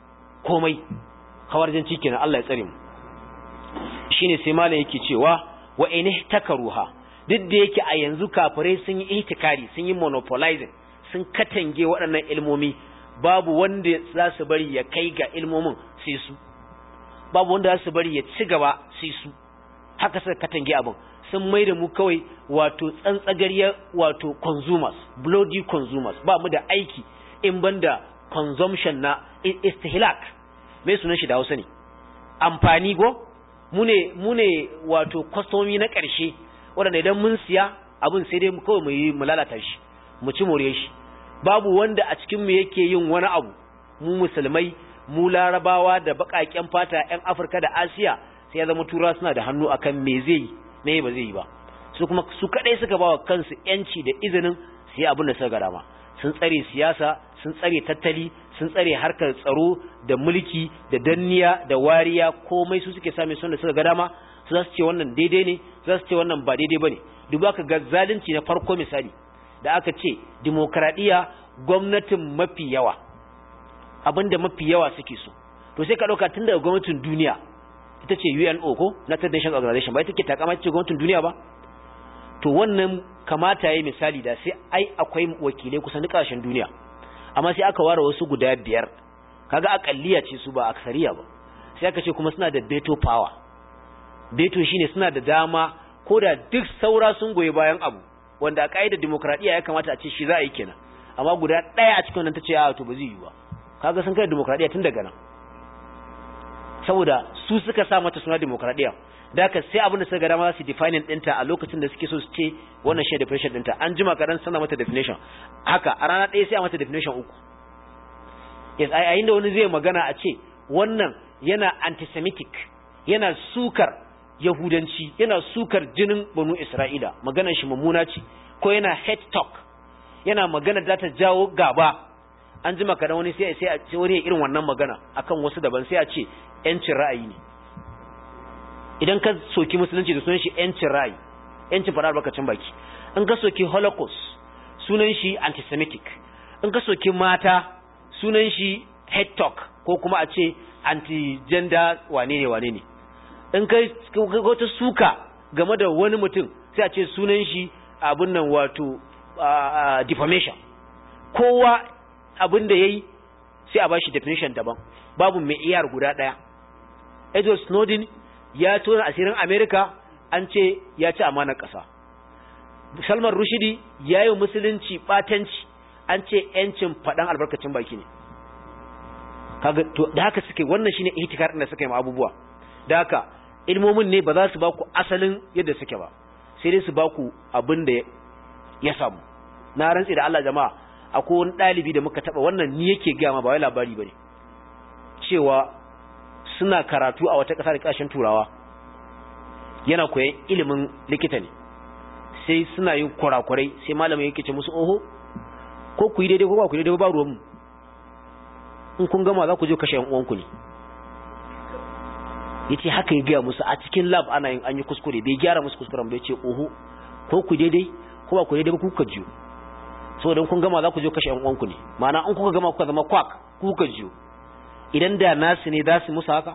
S1: komai hawarjanci kenan Allah ya tsare mu shine sai malam yake cewa wa in takaruha duk da yake a yanzu kafirai sun yi ihtikari sun yi monopolizing sun katange waɗannan ilmomi babu wanda za su bari ya kai ga ilmomin sai su babu wanda za su bari ya ci gaba sai su haka suka katange abin sun mai da mu kawai wato tsantsagariyar wato consumers bloody consumers ba mu da aiki in banda consumption na istihlak mai sunan shi da hausa ne amfani go mu ne mu ne wato kwastomi na ƙarshe waɗanda idan mun siya abin sai dai kawai mu yi mu lalata shi mu ci more shi babu wanda a cikin mu yake yin wani abu mu musulmai mu larabawa da baƙaƙen fata 'yan afirka da asiya sai ya zama tura suna da hannu akan me zai yi me ba zai yi ba su kuma su kadai suka bawa kansu yanci da izinin su yi abin da suka ga dama sun tsare siyasa sun tsare tattali sun tsare harkar tsaro da mulki da danniya da wariya komai su suke same sun da suka ga dama su za su ce wannan daidai ne za su ce wannan ba daidai bane duba ka ga zalunci na farko misali da aka ce demokradiya gwamnatin mafi yawa abinda mafi yawa suke so to sai ka dauka tun daga gwamnatin duniya ita ce UNO ko United Nations Organization ba ita ke takama ce gwamnatin duniya ba to wannan kamata yayi misali da sai ai akwai wakilai kusan duk kasashen duniya amma sai aka ware wasu guda biyar kaga akalliya ce su ba aksariya ba sai aka ce kuma suna da veto power veto shine suna da dama ko da duk saura sun goyi bayan abu wanda a kaidar demokradiya ya kamata a ce shi za a yi kenan amma guda ɗaya a cikin nan ta ce a to ba zai yi ba kaga sun kai demokradiya tun daga nan saboda su suka sa mata suna demokradiya da haka sai abin da suka ga dama su define ɗinta a lokacin da suke so su ce wannan shi definition ɗinta an jima kaɗan sana mata definition haka a rana ɗaya sai a mata definition uku yes a yayin da wani zai magana a ce wannan yana antisemitic yana sukar yahudanci yana sukar jinin banu isra'ila maganar shi mummuna ce ko yana hate talk yana magana da ta jawo gaba an jima kaɗan wani sai sai wani ya irin wannan magana akan wasu daban sai a ce yancin ra'ayi ne idan ka soki musulunci da sunan shi yancin ra'ayi yancin faɗa albarkacin baki in ka soki holocaust sunan shi antisemitic in ka soki mata sunan shi head talk ko kuma a ce anti-gender wane ne wane ne in ka wata suka game da wani mutum sai a ce sunan shi abin nan wato defamation kowa abin da ya yi sai a ba shi definition daban babu mai iyar guda ɗaya edward snowden ya tona asirin america an ce ya ci amanar ƙasa salman rushidi ya yi musulunci ɓatanci an ce ‘yancin faɗan albarkacin baki ne da haka suke wannan shine ihtikar da suka yi abubuwa da haka ilmomin ne ba za su ba ku asalin yadda suke ba sai dai su ba ku abin da ya samu na rantsi da Allah jama'a akwai wani ɗalibi da muka taɓa wannan ni yake gaya ma ba wai labari ba ne cewa suna karatu a wata ƙasa da ƙasashen turawa yana koyan ilimin likita ne sai suna yin kurakurai sai malamin yake ce musu oho ko ku yi daidai ko ba ku yi daidai ba ruwanmu in kun gama za ku je kashe uwanku ne ya ce haka ya gaya musu a cikin lab ana yin an yi kuskure bai gyara musu kuskuren bai ce oho ko ku daidai ko ba ku daidai ba kuka jiyo saboda kun gama za ku je kashe uwanku ne ma'ana in kuka gama kuka zama kwak kuka jiyo idan da nasu ne za su musu haka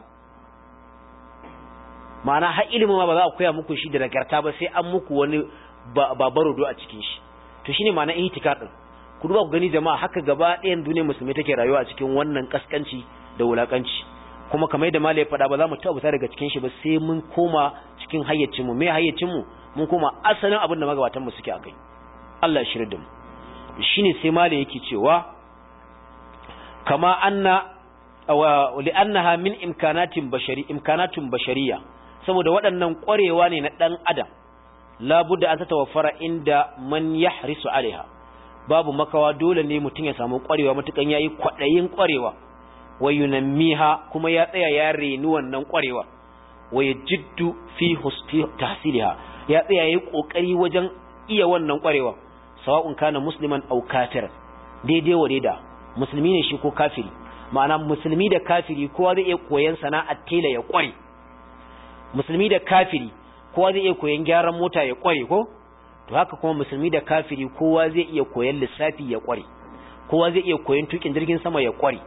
S1: ma'ana har ilimin ma ba za a koya muku shi da nagarta ba sai an muku wani babarodo a cikin shi to shine ma'ana ihtikar din ku duba ku gani jama'a haka gaba ɗayan duniyar musulmi take rayuwa a cikin wannan kaskanci da wulakanci kuma kamar da malai faɗa ba za mu tabbata daga cikin shi ba sai mun koma cikin hayyacin mu me hayyacin mu mun koma asalin abin da magabatan mu suke akai Allah ya shirya da mu shine sai malai yake cewa kama anna wa li'annaha min imkanatin bashari imkanatun bashariya saboda waɗannan ƙwarewa ne na ɗan adam labudda an tawaffara inda man yahrisu alaiha babu makawa dole ne mutum ya samu ƙwarewa matukan yayi kwaɗayin ƙwarewa wa yunammiha kuma ya tsaya ya reni wannan ƙwarewa wa yajiddu fi tahsiliha ya tsaya yayi kokari wajen iya wannan ƙwarewa sawa'un kana musliman aw kafir daidai wa daida musulmi ne shi ko kafiri ma'ana musulmi da kafiri kowa zai iya koyan sana'ar tela ya ƙware musulmi da kafiri kowa zai iya koyan gyaran mota ya ƙware ko to haka kuma musulmi da kafiri kowa zai iya koyan lissafi ya ƙware kowa zai iya koyan tukin jirgin sama ya ƙware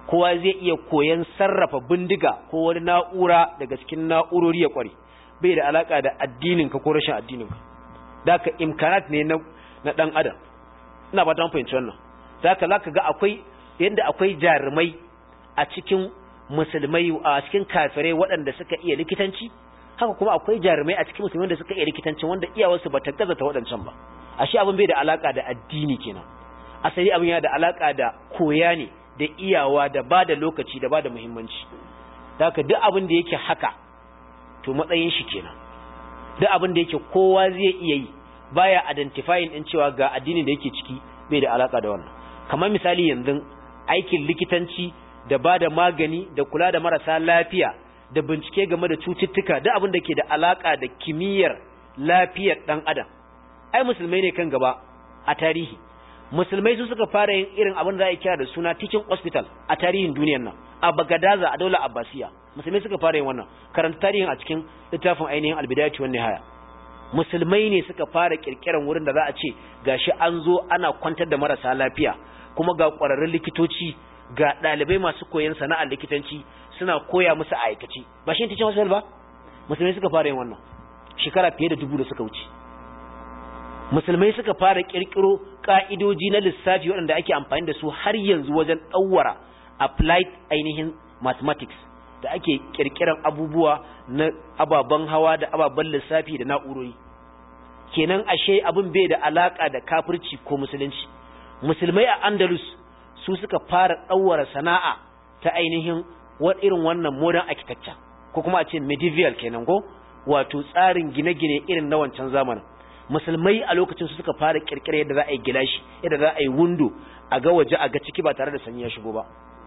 S1: kowa zai iya koyan sarrafa bindiga ko wani na'ura daga cikin na'urori ya kware bai da alaka da addinin ka ko rashin addinin ka daka imkanat ne na na dan adam ina ba ta fahimci wannan daka zaka ga akwai yanda akwai jarumai a cikin musulmai a cikin kafirai waɗanda suka iya likitanci haka kuma akwai jarumai a cikin musulmai da suka iya likitanci wanda iyawarsu ba ta gaza ta waɗancan ba ashe abin bai da alaka da addini kenan asali abin yana da alaka da koya ne da iyawa da ba da lokaci da ba da muhimmanci haka duk abin da yake haka to matsayin shi kenan duk abin da yake kowa zai iya yi baya identifying din cewa ga addinin da yake ciki bai da alaka da wannan kamar misali yanzu aikin likitanci da ba da magani da kula da marasa lafiya da bincike game da cututtuka duk abin da ke da alaka da kimiyyar lafiyar dan adam ai musulmai ne kan gaba a tarihi musulmai su suka fara yin irin abin da za a kira da suna teaching hospital a tarihin duniyar nan a bagadaza a daular abbasiya musulmai suka fara yin wannan karanta tarihin a cikin littafin ainihin albidayatu wan nihaya musulmai ne suka fara kirkiran wurin da za a ce gashi an zo ana kwantar da marasa lafiya kuma ga kwararrun likitoci ga ɗalibai masu koyon sana'ar likitanci suna koya musu a aikace ba shi teaching hospital ba musulmai suka fara yin wannan shekara fiye da dubu da suka wuce musulmai suka fara kirkiro ka'idoji na lissafi waɗanda ake amfani da su har yanzu wajen ɗauwara applied ainihin mathematics da ake kirkiran abubuwa na ababen hawa da ababen lissafi da na'urori kenan ashe abin bai da alaka da kafirci ko musulunci musulmai a andalus su suka fara ɗauwara sana'a ta ainihin irin wannan modern architecture ko kuma a ce medieval kenan ko wato tsarin gine-gine irin na wancan zamanin musulmai a lokacin su suka fara kirkira yadda za a yi gilashi yadda za a yi windo a ga waje a ga ciki ba tare da sanyi ya shigo ba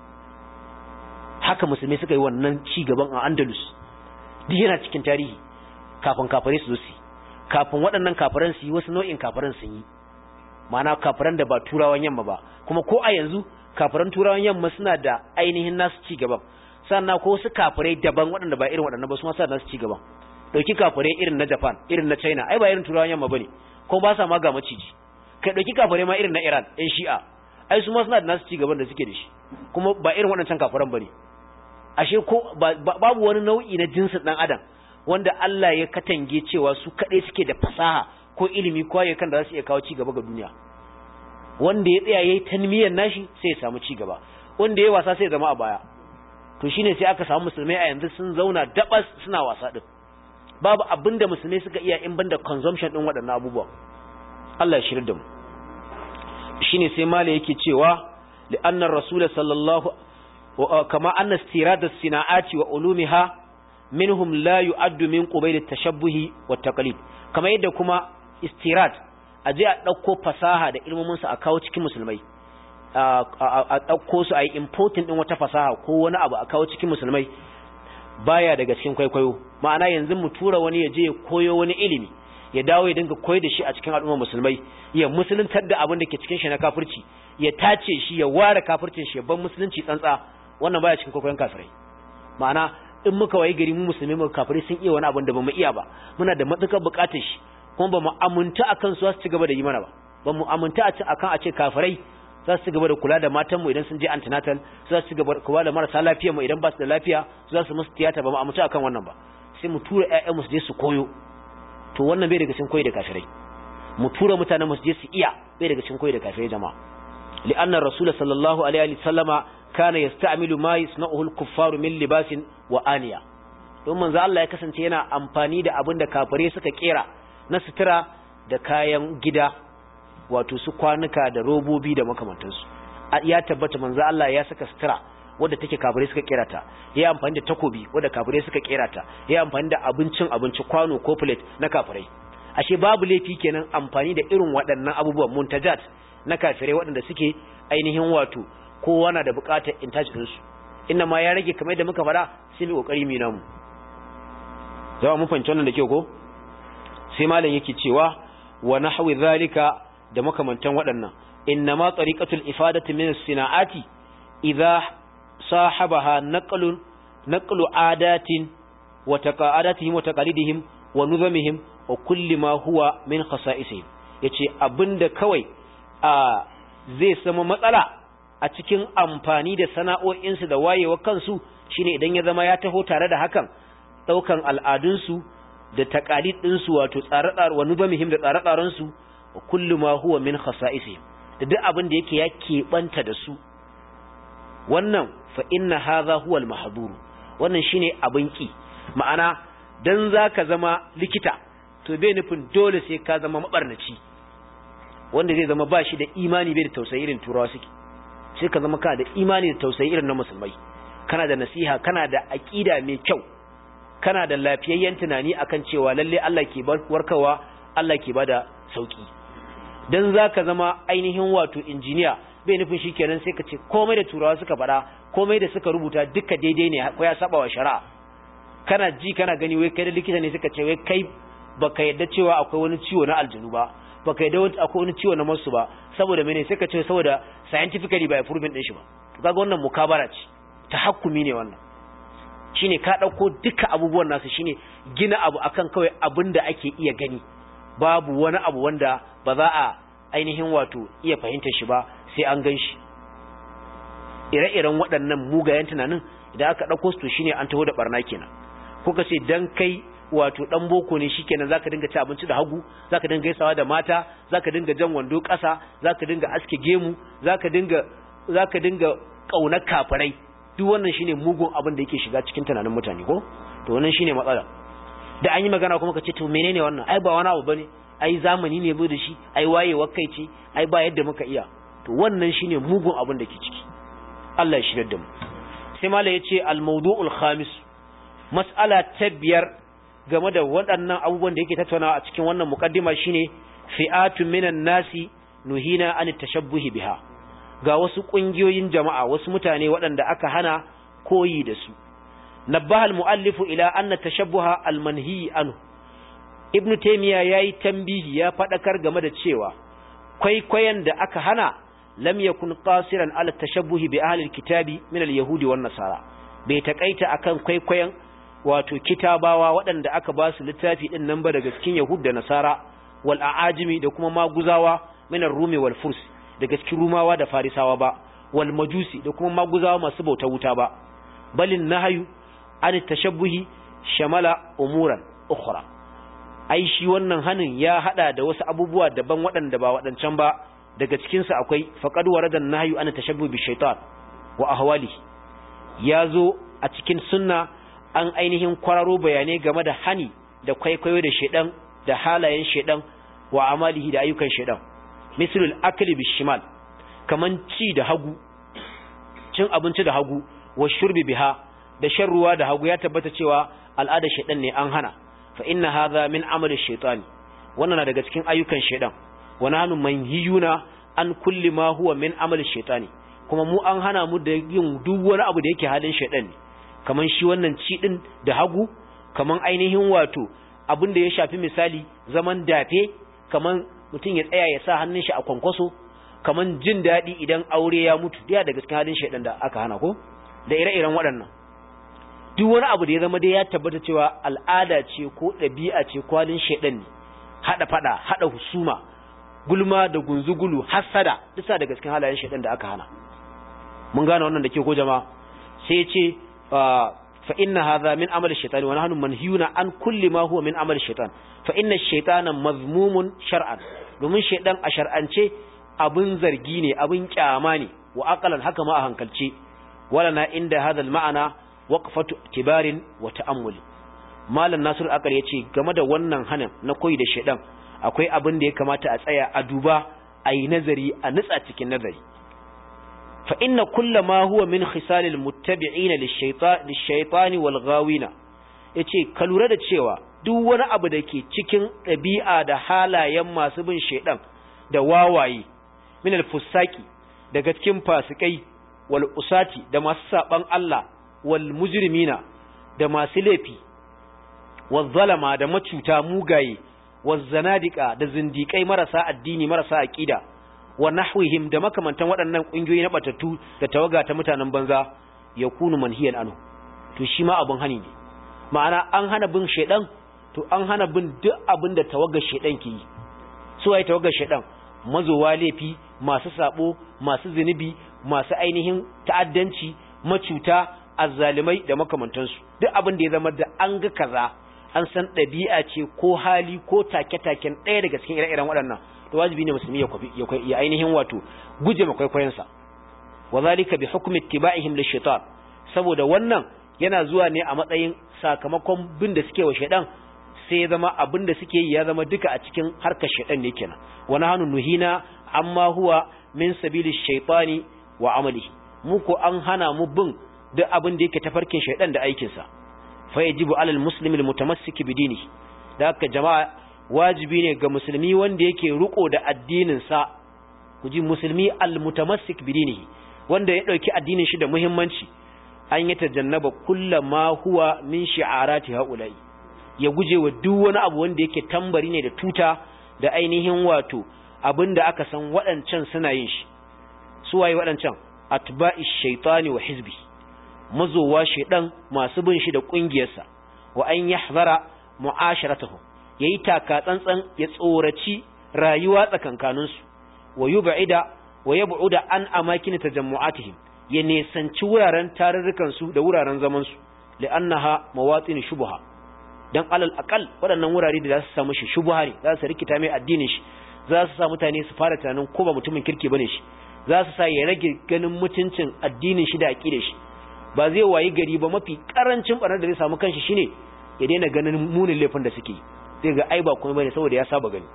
S1: haka musulmai suka yi wannan ci gaban a andalus duk yana cikin tarihi kafin kafare su zo su kafin waɗannan kafaran su yi wasu nau'in kafaran sun yi ma'ana kafaran da ba turawan yamma ba kuma ko a yanzu kafaran turawan yamma suna da ainihin nasu ci gaban sannan ko wasu kafirai daban waɗanda ba irin waɗannan ba su ma suna nasu ci gaban dauki kafirai irin na Japan irin na China ai ba irin turawan yamma bane ko ba sa ma ga maciji kai dauki kafirai ma irin na Iran ɗan Shi'a ai su ma suna da nasu ci gaban da suke da shi kuma ba irin waɗancan kafiran bane ashe ko babu wani nau'i na jinsin dan adam wanda Allah ya katange cewa su kaɗai suke da fasaha ko ilimi ko ayyukan da za su iya kawo ci gaba ga duniya wanda ya tsaya yayi tanmiyar nashi sai ya samu ci gaba wanda ya wasa sai ya zama a baya to shine sai aka samu musulmai a yanzu sun zauna dabas suna wasa din babu abin da musulmai suka iya in banda consumption din waɗannan abubuwa Allah ya shirya da mu shine sai mala yake cewa li'anna rasul sallallahu kama anna istirad as-sina'ati wa ulumiha minhum la yu'addu min qubayl at-tashabbuh wa taqlid kama yadda kuma istirad aje a dauko fasaha da ilmomin su a kawo cikin musulmai a dauko su a yi importing din wata fasaha ko wani abu a kawo cikin musulmai baya daga cikin kwaikwayo ma'ana yanzu mu tura wani ya je ya koyo wani ilimi ya dawo ya dinga koyar da shi a cikin al'ummar musulmai ya musuluntar da abin da ke cikin shi na kafirci ya tace shi ya ware kafircin shi ya ban musulunci tsantsa wannan baya cikin kwaikwayon kafirai ma'ana in muka wayi gari mu musulmi mu kafirai sun iya wani abin da bamu iya ba muna da matukar bukatar shi kuma bamu amunta akan su su ci gaba da yi mana ba bamu amunta akan a ce kafirai za su gaba da kula da matanmu idan sun je antenatal za su gaba da kula da marasa lafiyar mu idan ba su da lafiya za su musu tiyata ba mu amince akan wannan ba sai mu tura ƴaƴan mu su je su koyo to wannan bai daga cikin koyi da kafirai mu tura mutanen mu su je su iya bai daga cikin koyi da kafirai jama'a li'anna rasul sallallahu alaihi wa sallama kana yasta'milu ma yasna'uhu al-kuffaru min libasin wa aniya don manzo Allah ya kasance yana amfani da abin da kafirai suka kera na sutura da kayan gida wato su kwanuka da robobi da makamantansu ya tabbata manzo Allah ya saka sutura wadda take kafirai suka kera ta ya amfani da takobi wadda kafirai suka kera ta ya amfani da abincin abinci kwano ko plate na kafirai ashe babu laifi kenan amfani da irin waɗannan abubuwan muntajat na kafirai waɗanda suke ainihin wato kowa na da buƙatar intaj din su inna ma ya rage kamar da muka faɗa sai mu kokari mu namu zama mun fahimci wannan da kyau ko sai malam yake cewa wa nahwi zalika da makamantan waɗannan innama tariqatul ifadati min as-sina'ati idha sahabaha naqlun naqlu adatin wa taqadatihim wa taqalidihim wa nuzamihim wa kulli ma huwa min khasa'isihim yace abinda kawai a zai sama matsala a cikin amfani da sana'o'insu da wayewa kansu shine idan ya zama ya taho tare da hakan daukan al'adunsu da taqalid ɗinsu wato tsare-tsare wa nubamihim da tsare-tsarensu wa kullu ma huwa min khasa'isihim da duk abin da yake ya keɓanta da su wannan fa inna hadha huwa al-mahdhur wannan shine abin ki ma'ana dan zaka zama likita to bai nufin dole sai ka zama mabarnaci wanda zai zama bashi da imani bai da tausayi irin turawa suke sai ka zama kana da imani da tausayi irin na musulmai kana da nasiha kana da aqida mai kyau kana da lafiyayyen tunani akan cewa lalle Allah ke warkarwa Allah ke bada sauki dan zaka zama ainihin wato injiniya bai nufin shikenan sai ka ce komai da turawa suka faɗa komai da suka rubuta duka daidai ne ko ya saba wa shari'a kana ji kana gani wai kai da likita ne suka ce wai kai baka yadda cewa akwai wani ciwo na aljinu ba baka yadda akwai wani ciwo na masu ba saboda mene sai ka ce saboda scientifically ba proven din shi ba to kaga wannan mukabara ce tahakkumi ne wannan shine ka dauko duka abubuwan nasu shine gina abu akan kawai abinda ake iya gani babu wani abu wanda ba za a ainihin wato iya fahimtar shi ba sai an gan shi ire-iren waɗannan mugayen tunanin idan aka ɗauko su to shine an taho da barna kenan kuka ce dan kai wato dan boko ne shikenan zaka dinga ci abinci da hagu zaka dinga gaisawa da mata zaka dinga jan wando ƙasa zaka dinga aske gemu zaka dinga zaka dinga kaunar kafirai duk wannan shine mugun abin da yake shiga cikin tunanin mutane ko to wannan shine matsala da an yi magana kuma ka ce to menene wannan ai ba wani abu bane ai zamani ne bai da shi ai wayewa kai ce ai ba yadda muka iya to wannan shine mugun abin da ke ciki Allah ya shirya da mu sai mala yace al-mawdu'ul khamis mas'ala ta biyar game da waɗannan abubuwan da yake tattaunawa a cikin wannan muqaddima shine fi'atun minan nasi nuhina an tashabbuhi biha ga wasu ƙungiyoyin jama'a wasu mutane waɗanda aka hana koyi da su nabbaha al-muallifu ila anna tashabbuha al-manhi anhu ibnu taymiya yayi tambihi ya fadakar game da cewa kwaikwayon da aka hana lam yakun qasiran ala tashabbuhi bi ahli al-kitabi min al-yahudi wan nasara bai takaita akan kwaikwayon wato kitabawa waɗanda aka ba su littafi din nan ba daga cikin yahud da nasara wal aajimi da kuma maguzawa min ar-rumi wal furs daga cikin rumawa da farisawa ba wal majusi da kuma maguzawa masu bauta wuta ba balin nahyu an tashabbuhi shamala umuran ukhra ai shi wannan hanin ya hada da wasu abubuwa daban waɗanda ba waɗancan ba daga cikin su akwai faqad waradan nahyu an tashabbuhi bi shaytan wa ahwalihi yazo a cikin sunna an ainihin kwararo bayanai game da hani da kwaikwayo da shedan da halayen shedan wa amalihi da ayyukan shedan mislul akli bishimal kaman ci da hagu cin abinci da hagu wa shurbi biha da shan ruwa da hagu ya tabbata cewa al'ada shaydan ne an hana fa inna hadha min amali shaytani wannan na daga cikin ayyukan shaydan wa nahnu manhiyuna an kulli ma huwa min amali shaytani kuma mu an hana mu da yin duk wani abu da yake halin shaydan ne kaman shi wannan ci din da hagu kaman ainihin wato abin da ya shafi misali zaman dafe kaman mutum ya tsaya ya sa hannun shi a kwankwaso kaman jin daɗi idan aure ya mutu daya daga cikin halin shaidan da aka hana ko da ire-iren waɗannan duk wani abu da ya zama dai ya tabbata cewa al'ada ce ko ɗabi'a ce ko halin shaidan ne haɗa faɗa haɗa husuma gulma da gunzugulu hassada duka daga cikin halayen shaidan da aka hana mun gane wannan da ke ko jama'a sai ya ce fa inna hadha min amali shaytan wa nahnu manhiyuna an kulli ma huwa min amali shaytan fa inna shaytana mazmumun shar'an domin shaydan a shar'ance abun zargi ne abun kyama ne wa aqalan haka ma a hankalce wala na inda hadha al-ma'ana waqfatu tibarin wa ta'ammul malam nasir akar yace game da wannan hanan na koyi da shaydan akwai abin da ya kamata a tsaya a duba a yi nazari a nutsa cikin nazari fa inna kulla ma huwa min khisalil muttabi'ina lish-shaytani wal ghawina yace ka lura da cewa duk wani abu da ke cikin ɗabi'a da halayen masu bin shaidan da wawaye min al-fusaki daga cikin fasikai wal usati da masu saban Allah wal mujrimina da masu laifi wal zalama da macuta mugaye wal zanadika da zindikai marasa addini marasa aqida wa nahwihim da makamantan waɗannan ƙungiyoyi na batattu da tawaga ta mutanen banza yakunu manhiyan anhu to shi ma abun hani ne ma'ana an hana bin shaidan to an hana bin duk abin da tawagar shaidan ke yi su waye tawagar shaidan mazowa laifi masu sabo masu zunubi masu ainihin ta'addanci macuta azzalimai da makamantansu duk abin da ya zama da an ga kaza an san ɗabi'a ce ko hali ko take-taken ɗaya daga cikin ire-iren waɗannan to wajibi ne musulmi ya ainihin wato guje ma kwaikwayonsa wa zalika bi hukmi ittiba'ihim lishaitan saboda wannan yana zuwa ne a matsayin sakamakon bin da suke wa shaidan sai ya zama abin da suke yi ya zama duka a cikin harkar shaidan ne kenan wa nahnu nuhina amma huwa min sabili shaitani wa amalihi mu ko an hana mu bin duk abin da yake tafarkin shaidan da aikinsa fa yajibu alal muslimi almutamassik bi dinihi da haka jama'a wajibi ne ga musulmi wanda yake riko da addinin sa kuji musulmi almutamassik bi dinihi wanda ya dauki addinin shi da muhimmanci an yi tajannaba kullama huwa min shi'arati haula'i ya guje wa duk wani abu wanda yake tambari ne da tuta da ainihin wato abinda aka san waɗancan suna yin shi su waye waɗancan atba'i shaitani wa hizbi mazowa shaidan masu bin shi da kungiyarsa wa an yahzara mu'asharatuhu yayi taka tsantsan ya tsoraci rayuwa tsakankanin su wa yub'ida wa yab'uda an amakin tajammu'atihim ya nesanci wuraren tarurrukan su da wuraren zaman su li'annaha mawatin shubha dan alal aqal waɗannan wurare da za su samu shi shubha ne za su rikita mai addinin shi za su sa mutane su fara tunanin ko ba mutumin kirki bane shi za su sa ya rage ganin mutuncin addinin shi da aqidar shi ba zai wayi gari ba mafi karancin barnar da zai samu kanshi shine ya daina ganin munin laifin da suke zai ga ai ba kuma bane saboda ya saba gani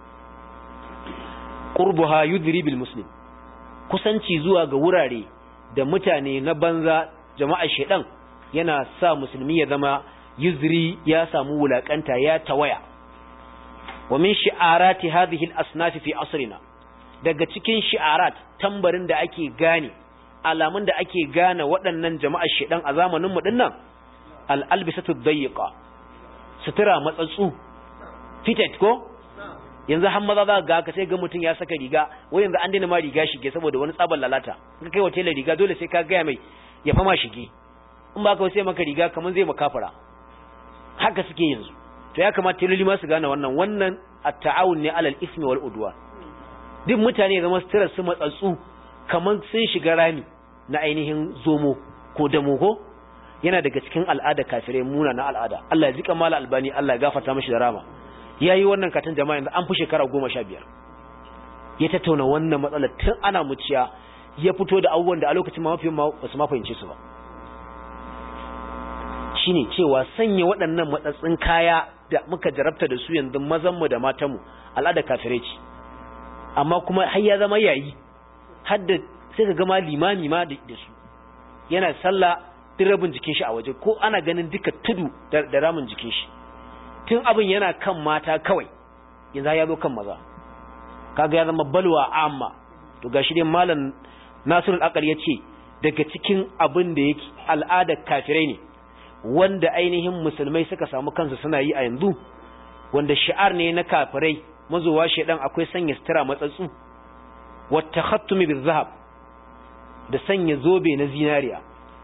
S1: qurbuha yudri bil muslim kusanci zuwa ga wurare da mutane na banza jama'ar shedan yana sa musulmi ya zama yuzri ya samu wulakanta ya tawaya wa min shi'arati hadhihi al-asnaf fi asrina daga cikin shi'arat tambarin da ake gane alamun da ake gane waɗannan jama'ar shedan a zamanin mu dinnan al-albisatu dayiqa sutura matsatsu fitted ko yanzu har maza za ga ka sai ga mutum ya saka riga wai yanzu an daina ma riga shige saboda wani tsaban lalata in kai wa tela riga dole sai ka gaya mai ya fama shige in ba ka sai maka riga kamar zai makafara haka suke yanzu to ya kamata teloli ma su gane wannan wannan at-ta'awun ne alal ismi wal udwa duk mutane zama sutura su matsatsu kamar sun shiga rami na ainihin zomo ko damo ko yana daga cikin al'ada kafirai muna na al'ada Allah ya zika mala albani Allah ya gafarta mishi da rama yayi wannan katon jama'a yanzu an fi shekara goma sha biyar ya tattauna wannan matsalar tun ana muciya ya fito da abubuwan da a lokacin ma mafi ba su ma fahimce su ba shine cewa sanya waɗannan matsatsin kaya da muka jarabta da su yanzu mazanmu da matanmu al'ada kafirai ce amma kuma har ya zama yayi har da sai ka gama limami ma da su yana sallah duk rabin jikin shi a waje ko ana ganin duka tudu da ramin jikin shi tun abin yana kan mata kawai yanzu ya zo kan maza kaga ya zama balwa amma to gashi dai malam Nasirul Aqal yace daga cikin abin da yake al'adar kafirai ne wanda ainihin musulmai suka samu kansu suna yi a yanzu wanda shi'ar ne na kafirai mazuwa shedan akwai sanya sutura matsatsu wa takhattumi bizahab da sanya zobe na zinariya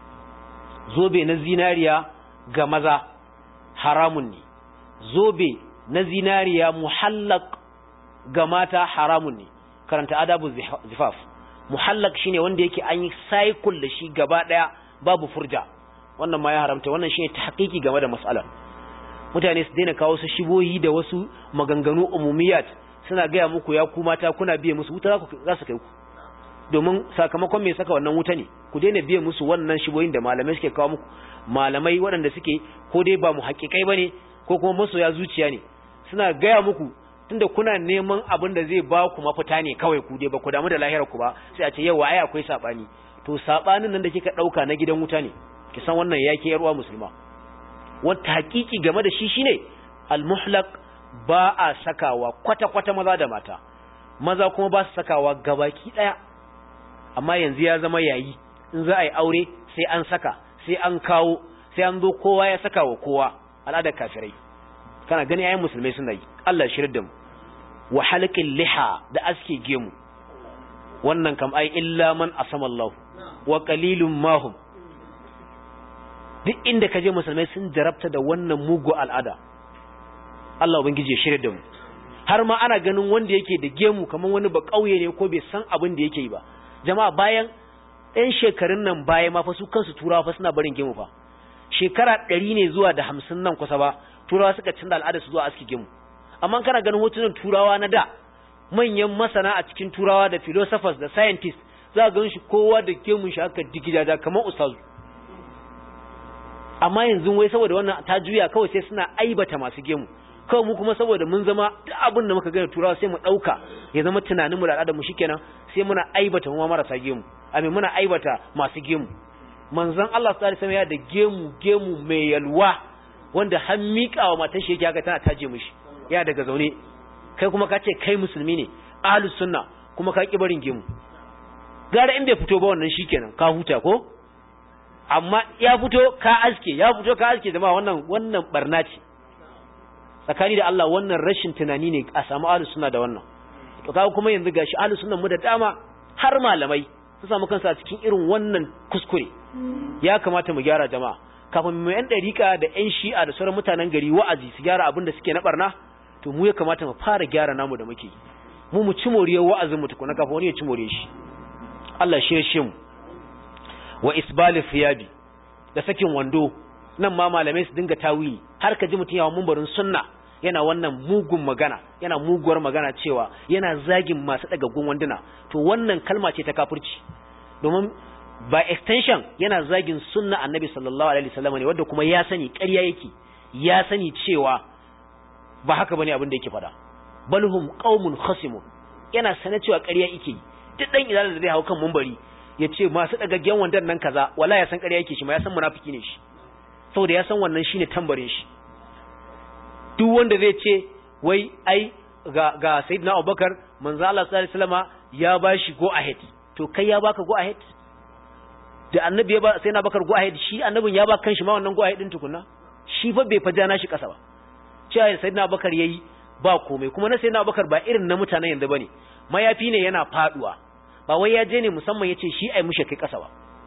S1: zobe na zinariya ga maza haramun ne zobe na zinariya muhallak ga mata haramun ne karanta adabu zifaf muhallak shine wanda yake an yi cycle da shi gaba daya babu furja wannan ma ya haramta wannan shine tahqiqi game da mas'alar mutane su daina kawo su shiboyi da wasu maganganu umumiyat suna gaya muku ya ku mata kuna biye musu wuta za su kai ku domin sakamakon me saka wannan wuta ne ku daina biye musu wannan shiboyin da malamai suke kawo muku malamai waɗanda suke ko dai ba mu haƙiƙai bane ko kuma masoya zuciya ne suna gaya muku tunda kuna neman abin da zai ba ku mafita ne kawai ku dai ba ku damu da lahirar ku ba sai a ce yau ai akwai sabani to sabanin nan da kika dauka na gidan wuta ne ki san wannan yake yarwa musulma wata hakiki game da shi shine al-muhlaq ba a sakawa kwata kwata maza da mata maza kuma ba su sakawa gabaki daya amma yanzu ya zama yayi in za a yi aure sai an saka sai an kawo sai an zo kowa ya saka wa kowa al'adar kafirai kana gani ayin musulmai suna yi Allah shirin da mu wa halqil liha da aske gemu wannan kam ai illa man asama Allah wa qalilum mahum duk inda kaje musulmai sun jarabta da wannan mugu al'ada Allah ubangiji ya shirya da mu har ma ana ganin wanda yake da gemu kamar wani ba kauye ne ko bai san abin da yake yi ba jama'a bayan ɗan shekarun nan baya ma fa su kansu turawa fa suna barin gemu fa shekara ɗari ne zuwa da hamsin nan kusa ba turawa suka canza al'ada su zuwa aski gemu amma kana ganin hotunan turawa na da manyan masana a cikin turawa da philosophers da scientists za ga shi kowa da gemun shi aka digidaja kamar ustazu amma yanzu wai saboda wannan ta juya kawai sai suna aibata masu gemu kawai mu kuma saboda mun zama duk abin da muka gani turawa sai mu dauka ya zama tunanin mu da al'adar mu shikenan sai muna aibata mu marasa gemu amin muna aibata masu gemu manzon Allah sallallahu alaihi wasallam ya da gemu gemu mai yalwa wanda har miƙawa matar shi yake haka tana taje mishi ya daga zaune kai kuma ka ce kai musulmi ne ahlus sunna kuma ka ki barin gemu gara in bai fito ba wannan shikenan ka huta ko amma ya fito ka aske ya fito ka aske jama'a wannan wannan barna ce tsakani da Allah wannan rashin tunani ne a samu ahlus sunna da wannan to kaga kuma yanzu gashi ahlus sunnan mu da dama har malamai su samu kansu a cikin irin wannan kuskure ya kamata mu gyara jama'a kafin mu yan dariƙa da yan shi'a da sauran mutanen gari wa'azi su gyara abin da suke na barna to mu ya kamata mu fara gyara namu da muke mu mu ci moriyar wa'azin mu tukuna kafin wani ya ci moriyar shi Allah shi mu wa isbali fiyabi da sakin wando nan ma malamai su dinga tawili har ka ji mutum yawan mumbarin sunna yana wannan mugun magana yana muguwar magana cewa yana zagin masu dagaggun wanduna to wannan kalma ce ta kafirci domin by extension yana zagin sunna annabi sallallahu alaihi wasallam ne wanda kuma ya sani ƙarya yake ya sani cewa ba haka bane abin da yake faɗa balhum qaumun khasimun yana sanar cewa ƙarya yake duk dan idan da zai hau kan mumbari ya ce masu ɗagaggen wandan nan kaza wala ya san ƙarya yake shi ma ya san munafiki ne shi saboda ya san wannan shine tambarin shi duk wanda zai ce wai ai ga ga sayyidina Abubakar manzo Allah sallallahu alaihi wasallama ya bashi go ahead to kai ya baka go ahead da annabi ya ba sayyidina Abubakar go ahead shi annabin ya ba kanshi ma wannan go ahead din tukunna shi fa bai faja na shi kasa ba cewa sayyidina Abubakar yayi ba komai kuma na sayyidina Abubakar ba irin na mutanen yanzu bane mayafi ne yana faduwa ba wai ya je ne musamman ya ce shi ai mushe kai ƙasa ba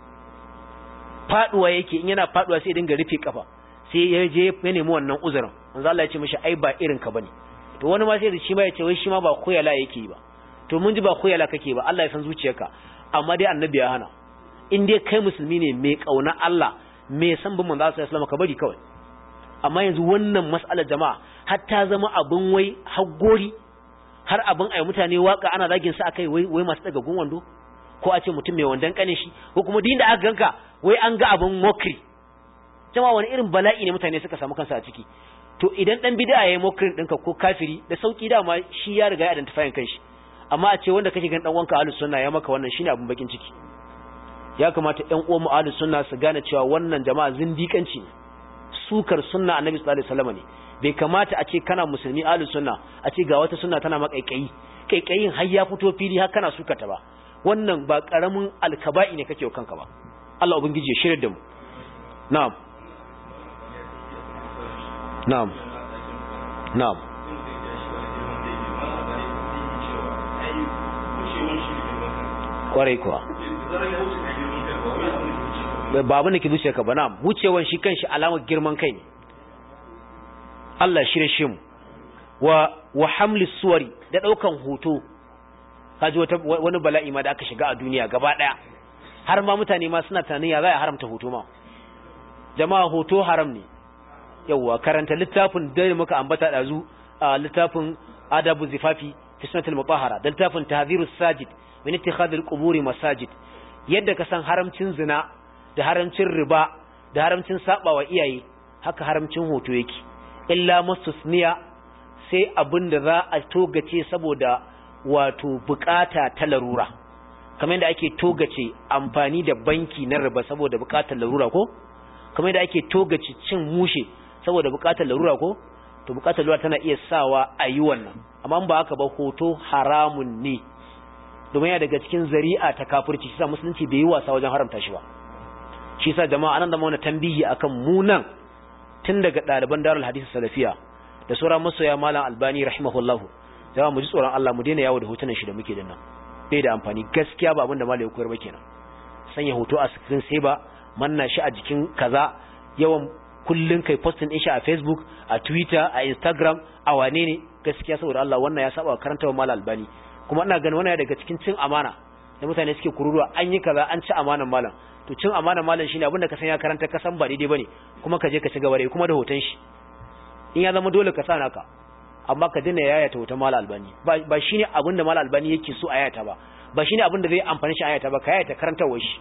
S1: faduwa yake in yana faduwa sai dinga rufe kafa sai ya je ya nemi wannan uzurin manzo Allah ya ce mishi ai ba irin ka bane to wani ma sai da shi ma ya ce wai shi ma ba koyala yake yi ba to mun ji ba koyala kake ba Allah ya san zuciyarka amma dai annabi ya hana in dai kai musulmi ne mai kauna Allah mai san bin manzo Allah sallallahu alaihi ka bari kawai amma yanzu wannan mas'alar jama'a har ta zama abin wai haggori har abin ai mutane waka ana zagin sa akai wai wai masu daga gun wando ko a ce mutum mai wandan kanin shi ko kuma din da aka ganka wai an ga abin mokri jama'a wani irin bala'i ne mutane suka samu kansa a ciki to idan dan bid'a yayi mokrin dinka ko kafiri da sauki dama shi ya riga ya identify kanshi amma a ce wanda kake gan dan wanka ahlus sunna ya maka wannan shine abin bakin ciki ya kamata ƴan uwan mu ahlus sunna su gane cewa wannan jama'a zindikanci ne sukar sunna annabi sallallahu alaihi wasallam ne bai kamata a ce kana musulmi ahlus sunna a ce ga wata sunna tana makaikayi kaikayin har ya fito fili har kana sukata ba wannan ba karamin alkaba'i ne kake kanka ba Allah ubangiji ya shirye da mu na'am na'am na'am kwarai kuwa ba abin da ke zuciya ka ba na'am wucewan shi kanshi alamar girman kai ne Allah shirye shi mu wa wa hamlis suwari da daukan hoto kaji wata wani bala'i ma da aka shiga a duniya gaba daya har ma mutane ma suna tunanin ya za a haramta hoto ma jama'a hoto haram ne yawwa karanta littafin da muka ambata dazu a littafin adabu zifafi fi sunnatul mutahhara da littafin tahdhirus sajid min ittikhadil quburi masajid yadda ka san haramcin zina da haramcin riba da haramcin sabawa iyaye haka haramcin hoto yake illa mustusniya sai abin da za a togace saboda wato bukata ta larura kamar yadda ake togace amfani da banki na riba saboda bukatar larura ko kamar yadda ake togace cin mushe saboda bukatar larura ko to bukatar larura tana iya sawa a yi wannan amma ba haka ba hoto haramun ne domin ya daga cikin zari'a ta kafirci shi sa musulunci bai yi wasa wajen haramta shi ba shi sa jama'a anan da mauna tambihi akan munan tun daga ɗaliban darul hadisi salafiya da sauran masoya malam albani rahimahullah jama'a mu ji tsoron Allah mu daina yawo da hotunan shi da muke dinnan bai da amfani gaskiya ba abin da malam ya koyar ba kenan sanya hoto a screen sai ba manna shi a jikin kaza yawan kullun kai posting din shi a Facebook a Twitter a Instagram a wane ne gaskiya saboda Allah wannan ya saba karanta wa malam albani kuma ina ganin wannan daga cikin cin amana da mutane suke kururuwa an yi kaza an ci amanan malam to cin amanan malam shine abinda ka san ya karanta ka san ba daidai bane kuma ka je ka ci gaba da kuma da hoton shi in ya zama dole ka sa naka amma ka dina yayata hoton malam albani ba ba shine abinda malam albani yake so a yayata ba ba shine abinda zai amfani shi a yayata ba ka yayata karantawar shi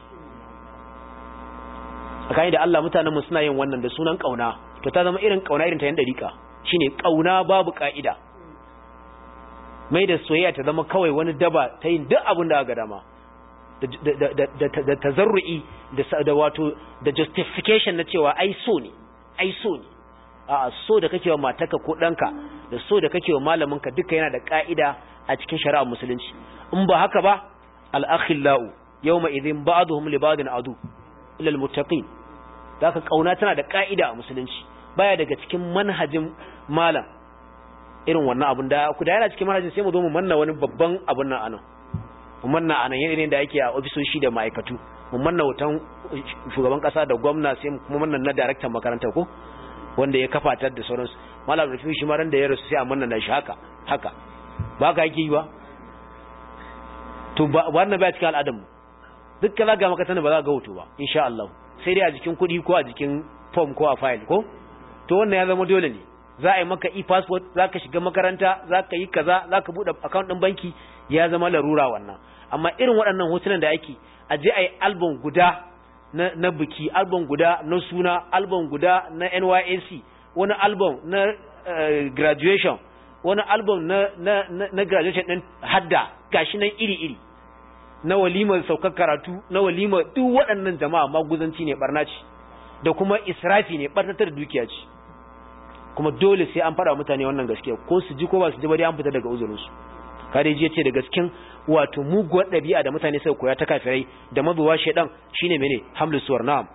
S1: tsakani da Allah mutanen mu suna yin wannan da sunan kauna to ta zama irin kauna irin ta yan dariƙa shine kauna babu ka'ida mai da soyayya ta zama kawai wani daba ta yin duk abin da aka dama da tazarru'i da wato da justification na cewa ai so ne ai so ne a so da kake wa mataka ko ɗanka da so da kake wa malaminka duka yana da ka'ida a cikin shari'ar musulunci in ba haka ba al-akhillau yawma idhin ba'dhum li ba'din adu ila al-muttaqin da ka kauna tana da ka'ida a musulunci baya daga cikin manhajin malam irin wannan abun da ku da yana cikin manhajin sai mu zo mu manna wani babban abun nan anan mu manna anan irin da ake a ofisoshi da ma'aikatu mu manna wutan shugaban kasa da gwamna sai mu kuma manna na daraktan makaranta ko wanda ya kafa ta da sauransu malam rufi shi ma ran da ya rasu sai a manna na shi haka haka ba ka yake yi ba to ba wannan ba cikin al'adar mu duk kaza ga maka ba za ka ga hoto ba insha Allah sai dai a jikin kuɗi ko a jikin form ko a file ko to wannan ya zama dole ne za a yi maka e-passport za ka shiga makaranta za ka yi kaza za ka buɗe account ɗin banki ya zama larura wannan amma irin waɗannan hotunan da ake a je a yi album guda na, na biki album guda na suna album guda na NYSC wani album na uh, graduation wani album na, na, na, na graduation ɗin hadda gashi nan iri-iri na walimar saukar karatu na walimar duk waɗannan jama'a maguzanci ne barna ce da kuma israfi ne ɓarnatar dukiya ce kuma dole sai an fara mutane wannan gaskiya ko su ji ko ba su ji ba dai an fita daga uzurinsu kare ji ce da gaskin wato muguwar ɗabi'a da mutane suka koya ta kafirai da mazuwa shaidan shine mene hamlu suwar na'am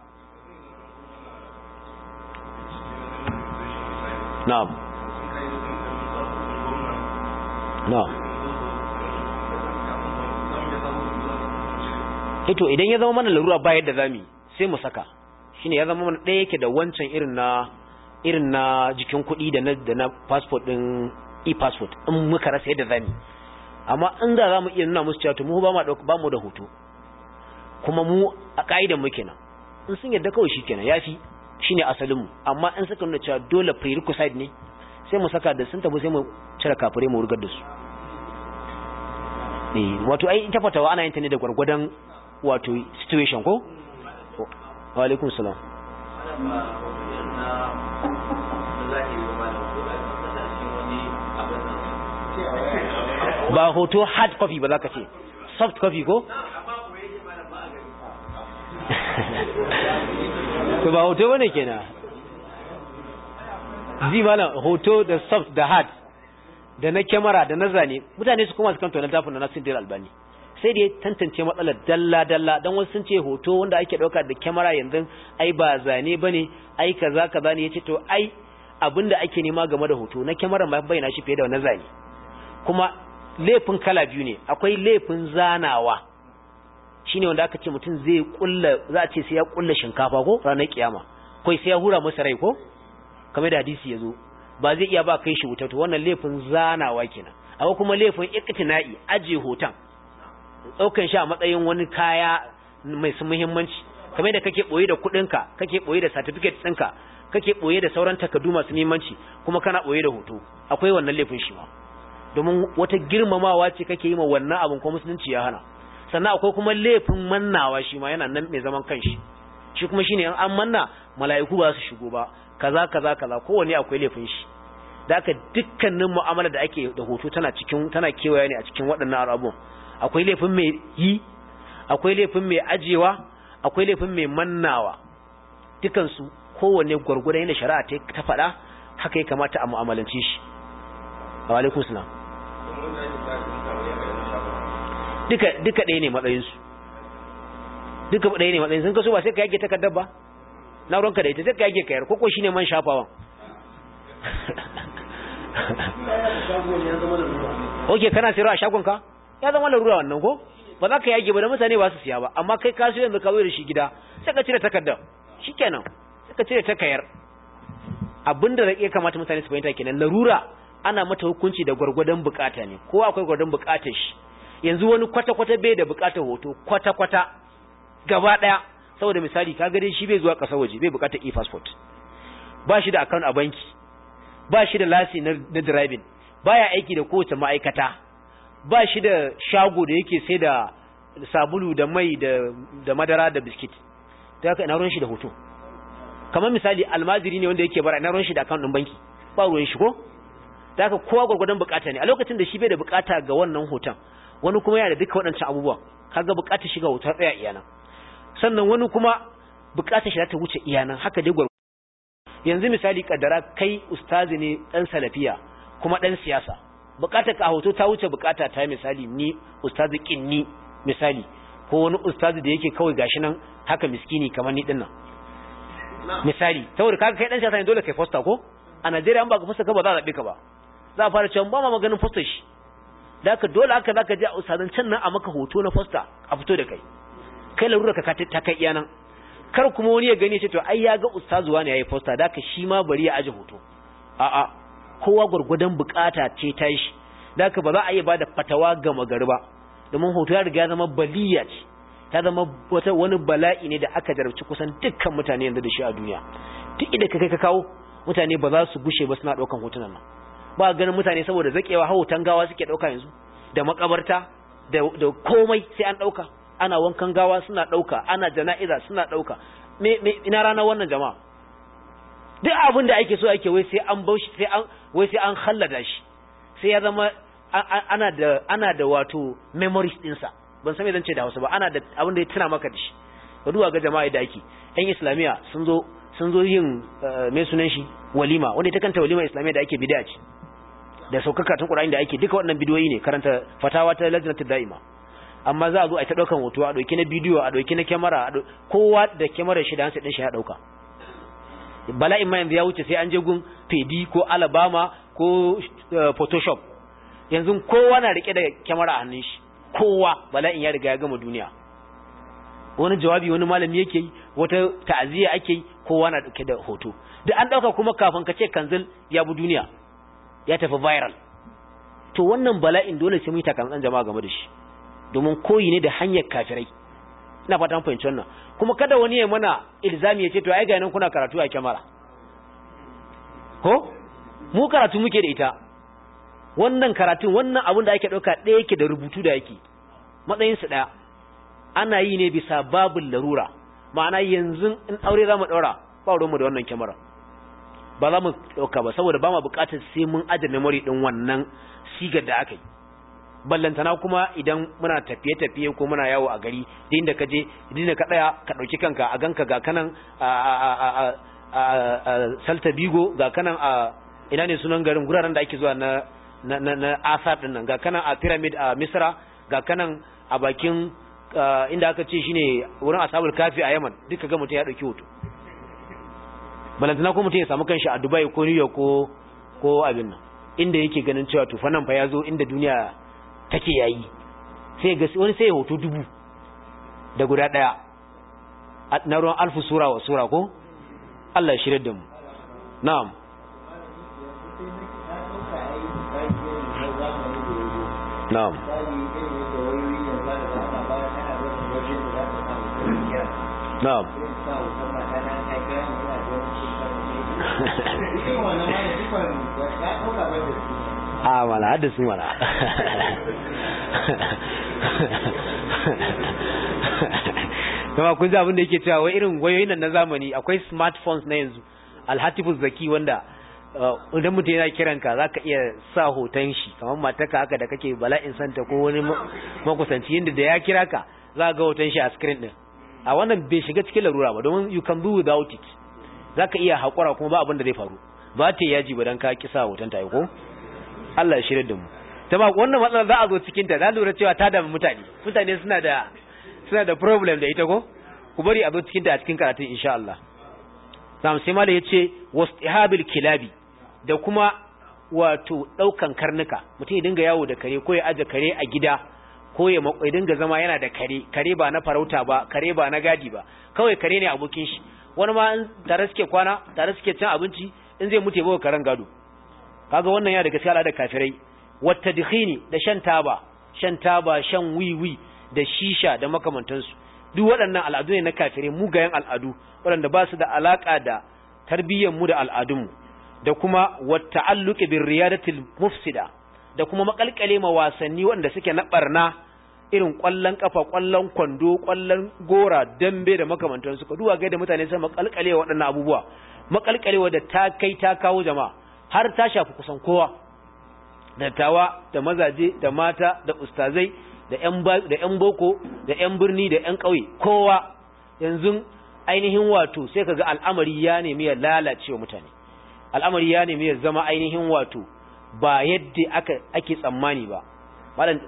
S1: na'am na'am ito idan ya zama mana larura bayar da zami sai mu saka shine ya zama mana ɗaya yake da wancan irin na irin na jikin kuɗi da na da na passport din e-passport in muka rasa yadda zamu amma in da zamu iya nuna musu cewa to mu ba mu ba mu da hoto kuma mu a kaidan mu kenan in sun yadda kawai shikenan yafi shine asalin mu amma in suka nuna cewa dole prerequisite ne sai mu saka da sun tafi sai mu cire kafure mu wurgar da su eh wato ai ita fatawa ana yin ta ne da gwargwadon wato situation ko wa alaikum salam ba hoto hard copy ba za ka ce soft copy ko? to ba hoto wane kenan zi mana hoto da soft da hard da na kyamara da na zane mutane su kuma su kanta na tafin da na sintir albani sai da ya tantance matsalar dalla-dalla don wasu sun ce hoto wanda ake ɗauka da kyamara yanzu ai ba zane ba ne ai kaza kaza ne ya ce to ai abinda ake nema game da hoto na kyamara ma bayyana shi fiye da na zane kuma laifin kala biyu ne akwai laifin zanawa shine wanda aka ce mutum zai kulla za a ce sai ya kulla shinkafa ko ranar kiyama kai sai ya hura masa rai ko kamar da hadisi yazo ba zai iya ba kai shi wuta to wannan laifin zanawa kenan akwai kuma laifin iktina'i aje hoton daukan shi a matsayin wani kaya mai su muhimmanci kamar da kake boye da kudinka kake boye da certificate ɗinka kake boye da sauran takardu masu muhimmanci kuma kana boye da hoto akwai wannan laifin shi ma domin wata girmamawa ce kake yi ma wannan abin ko musulunci ya hana sannan akwai kuma laifin mannawa shi ma yana nan mai zaman kanshi shi kuma shine in an manna mala'iku ba su shigo ba kaza kaza kaza kowanne akwai laifin shi da haka dukkanin mu'amala da ake da hoto tana cikin tana kewaya ne a cikin waɗannan abubuwan akwai laifin mai yi akwai laifin mai ajewa akwai laifin mai mannawa dukansu kowanne gwargwadon yadda shari'a ta faɗa haka ya kamata a mu'amalance shi wa alaikum salam duka duka ɗaya ne matsayinsu duka ɗaya ne matsayin sun kaso ba sai ka yage takardar ba na ruwanka da ita sai ka yage kayar koko shine man shafawan oke kana sayarwa a shagonka ya zama larura wannan ko ba za ka yage ba da mutane ba su siya ba amma kai ka siyo yanzu ka zo da shi gida sai ka cire takardar shikenan sai ka cire takayar abinda da ya kamata mutane su fahimta kenan larura ana mata hukunci da gwargwadon bukata ne kowa akwai gwargwadon bukatar shi yanzu wani kwata-kwata bai da bukatar hoto kwata-kwata gaba daya saboda misali ka dai shi bai zuwa ƙasar waje bai bukatar e-passport ba shi da account a banki ba shi da lasi na, na driving baya aiki da kowace ma'aikata ba shi da shago da yake sai da sabulu da mai da, da madara da biskit ta haka ina ruwan shi da hoto kamar misali almaziri ne wanda yake bara ina ruwan shi da account din banki ba ruwan shi ko ta haka kowa gwargwadon bukata ne a lokacin da shi bai da bukata ga wannan hoton wani kuma yana da duka waɗancan abubuwa kaga bukatar shiga hoton tsaya iyana sannan wani kuma bukatar shi za ta wuce iyana haka dai gwargwadon yanzu misali kaddara kai ustazi ne dan salafiya kuma dan siyasa bukatar ka a hoto ta wuce bukata ta misali ni ustazi kinni misali ko wani ustazi da yake kawai gashi nan haka miskini kamar ni dinnan misali saboda kaga kai dan siyasa ne dole kai fosta ko a Najeriya an ba ka fosta ka ba za a zabe ka ba za a fara cewa ba ma maganin fosta shi da ka dole haka zaka je a ustazan can nan a maka hoto na fosta a fito da kai kai larura ka ta kai iya nan kar kuma wani ya gani ce to ai ya ga ustazuwa ne yayi fosta da ka shi ma bari ya aje hoto a'a kowa gurgudan bukata ce ta shi da ka ba za a iya bada fatawa ga magari ba domin hoto ya riga ya zama baliya ce ta zama wata wani bala'i ne da aka jarabci kusan dukkan mutane yanzu da shi a duniya duk inda ka kai ka kawo mutane ba za su gushe ba suna daukan hotunan nan ba ganin mutane saboda zakewa hautan gawa suke dauka yanzu da makabarta da da komai sai an dauka ana wankan gawa suna dauka ana jana'iza suna dauka me, me ina rana wannan jama'a duk abin da ake so ake wai sai an baushi sai an wai sai an hallada shi sai ya zama ana da ana da wato memories dinsa ban san me zan ce da Hausa ba ana da abin da ya tuna maka da shi ka duba ga jama'a da ake ɗan islamiya sun zo sun zo yin me sunan shi walima wanda ita kanta walima islamiya da ake bid'a ce da saukaka tun Qur'ani da ake duka wannan bidiyoyi ne karanta fatawa ta lajnatul da'ima amma za a zo a ta daukan hoto a dauki na bidiyo a dauki na kyamara kowa da kyamarar shi da hansa din shi ya dauka bala'in ma yanzu ya wuce sai an je gun pedi ko alabama ko photoshop yanzu kowa na rike da kyamara a hannun shi kowa bala'in ya riga ya gama duniya wani jawabi wani malami yake yi wata ta'aziyya ake yi kowa na dauke da hoto da an dauka kuma kafin ka ce kanzil ya bu duniya ya tafi viral to wannan bala'in dole sai mu yi takamaiman jama'a game da shi domin koyi ne da hanyar kafirai ina fata mun fahimci wannan kuma kada wani ya mana ilzami ya ce to ai ga nan kuna karatu a kyamara ko mu karatu muke da ita wannan karatun wannan abin da ake dauka ɗaya yake da rubutu da yake matsayin su ɗaya ana yi ne bisa babul larura ma'ana yanzu in aure za mu ɗaura ba ruwanmu da wannan kyamara ba za mu ɗauka ba saboda ba ma buƙatar sai mun aje memory ɗin wannan sigar da aka yi ballantana kuma idan muna tafiye-tafiye ko muna yawo a gari da inda ka je inda ka tsaya ka ɗauki kanka a ganka ga kanan a salta bigo ga kanan a ina ne sunan garin guraren da ake zuwa na na na asar din nan ga kanan a pyramid a misra ga kanan a bakin inda aka ce shine wurin ashabul kafi a yaman duka ga mutum ya ɗauki hoto balantana ko mutum ya samu kanshi a dubai ko new york ko ko abin nan inda yake ganin cewa tufa nan fa ya zo inda duniya take yayi sai ga wani sai hoto dubu da guda daya na ruwan alfu sura wa sura ko Allah ya shirye da mu na'am na'am na'am a mana haddasu mana kuma kun ji abin da yake cewa wai irin wayoyin nan na zamani akwai smartphones na yanzu alhatifu zaki wanda idan mutum yana kiran ka zaka iya sa hoton shi kamar mataka haka da kake bala'in santa ko wani makusanci yadda da ya kira ka za ga hoton shi a screen din a wannan bai shiga cikin larura ba domin you can do without it zaka iya haƙura kuma ba abin da zai faru ba ta yaji ba dan ka kisa hoton ta ko Allah ya shirye da mu tama wannan matsalar za a zo cikin ta na lura cewa ta damu mutane mutane suna da suna da problem da ita ko ku bari a zo cikin ta a cikin karatun insha Allah sam sai mala yace wastihabil kilabi da kuma wato daukan karnuka mutum ya dinga yawo da kare ko ya aje kare a gida ko ya ya dinga zama yana da kare kare ba na farauta ba kare ba na gadi ba kawai kare ne abokin shi wani ma in tare suke kwana tare suke cin abinci in zai mutu ya bawa karen gado kaga wannan ya daga cikin da kafirai wata dikhini da shan taba shan taba shan wiwi da shisha da makamantansu duk waɗannan al'adu ne na kafirai mugayen al'adu waɗanda ba su da alaƙa da tarbiyyar mu da al'adunmu da kuma wata'alluqi bir riyadatil mufsida da kuma makalkale ma wasanni wanda suke na barna irin kwallon kafa kwallon kwando kwallon gora dambe da makamantansu ka duba ga da mutane sai makalkale waɗannan abubuwa makalkalewa da ta kai ta kawo jama'a har ta shafi kusan kowa dattawa da mazaje da mata da ustazai da ƴan da ƴan boko da ƴan birni da ƴan ƙauye kowa yanzu ainihin wato sai kaga al'amari ya nemi ya lalace wa mutane al'amari ya nemi ya zama ainihin wato ba yadda aka ake tsammani ba malam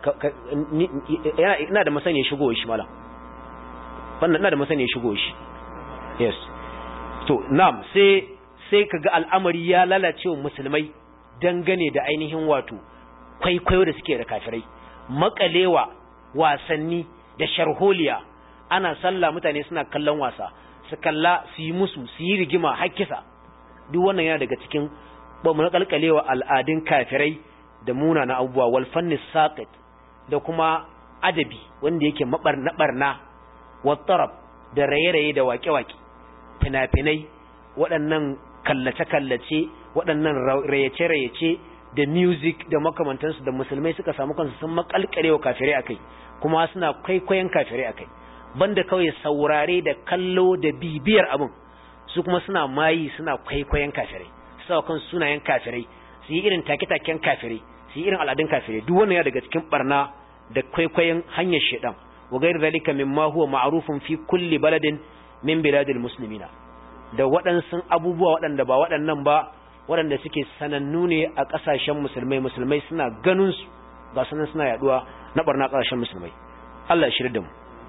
S1: ina da masaniya shigo shi malam wannan ina da masaniya shigo shi yes to na'am sai sai kaga al'amari ya lalace wa musulmai dangane da ainihin wato kwaikwayo da suke da kafirai makalewa wasanni da sharholiya ana sallah mutane suna kallon wasa su kalla su yi musu su yi rigima hakkisa duk wannan yana daga cikin ba mu kalkalewa al'adun kafirai da muna na abubuwa wal fanni saqit da kuma adabi wanda yake mabarna barna wa tarab da raye-raye da waƙe-waƙe fina-finai waɗannan kallace-kallace waɗannan rayace-rayace da music da makamantansu da musulmai suka samu kansu sun makalkalewa kafirai akai kuma suna kwaikwayon kafirai akai banda kawai saurare da kallo da bibiyar abin su kuma suna mayi suna kwaikwayon kafirai su kan sunayen kafirai su yi irin take-taken kafirai su yi irin al'adun kafirai duk wannan ya daga cikin barna da kwaikwayon hanyar shedan wa gairu zalika mimma huwa ma'rufun fi kulli baladin min biladil muslimina da waɗansu abubuwa waɗanda ba waɗannan ba waɗanda suke sanannu ne a ƙasashen musulmai musulmai suna ganin su ga sunan suna yaduwa na barna ƙasashen musulmai Allah ya shirya da mu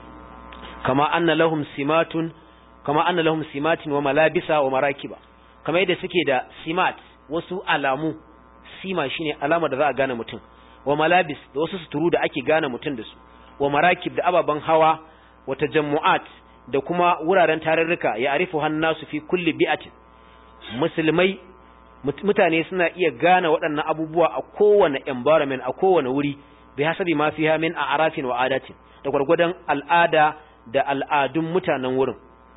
S1: kama anna lahum simatun kama anna lahum simatin wa malabisa wa marakiba kama yadda suke da simat wasu alamu sima shine alama da za a gane mutum wa malabis da wasu suturu da ake gane mutum da su wa marakib da ababen hawa wa tajammu'at da kuma wuraren tarurruka ya arifu hannasu fi kulli bi'atin musulmai mutane suna iya gane waɗannan abubuwa a kowane environment a kowane wuri bi hasabi ma fiha min a'rafin wa adatin da gwargwadon al'ada da al'adun mutanen wurin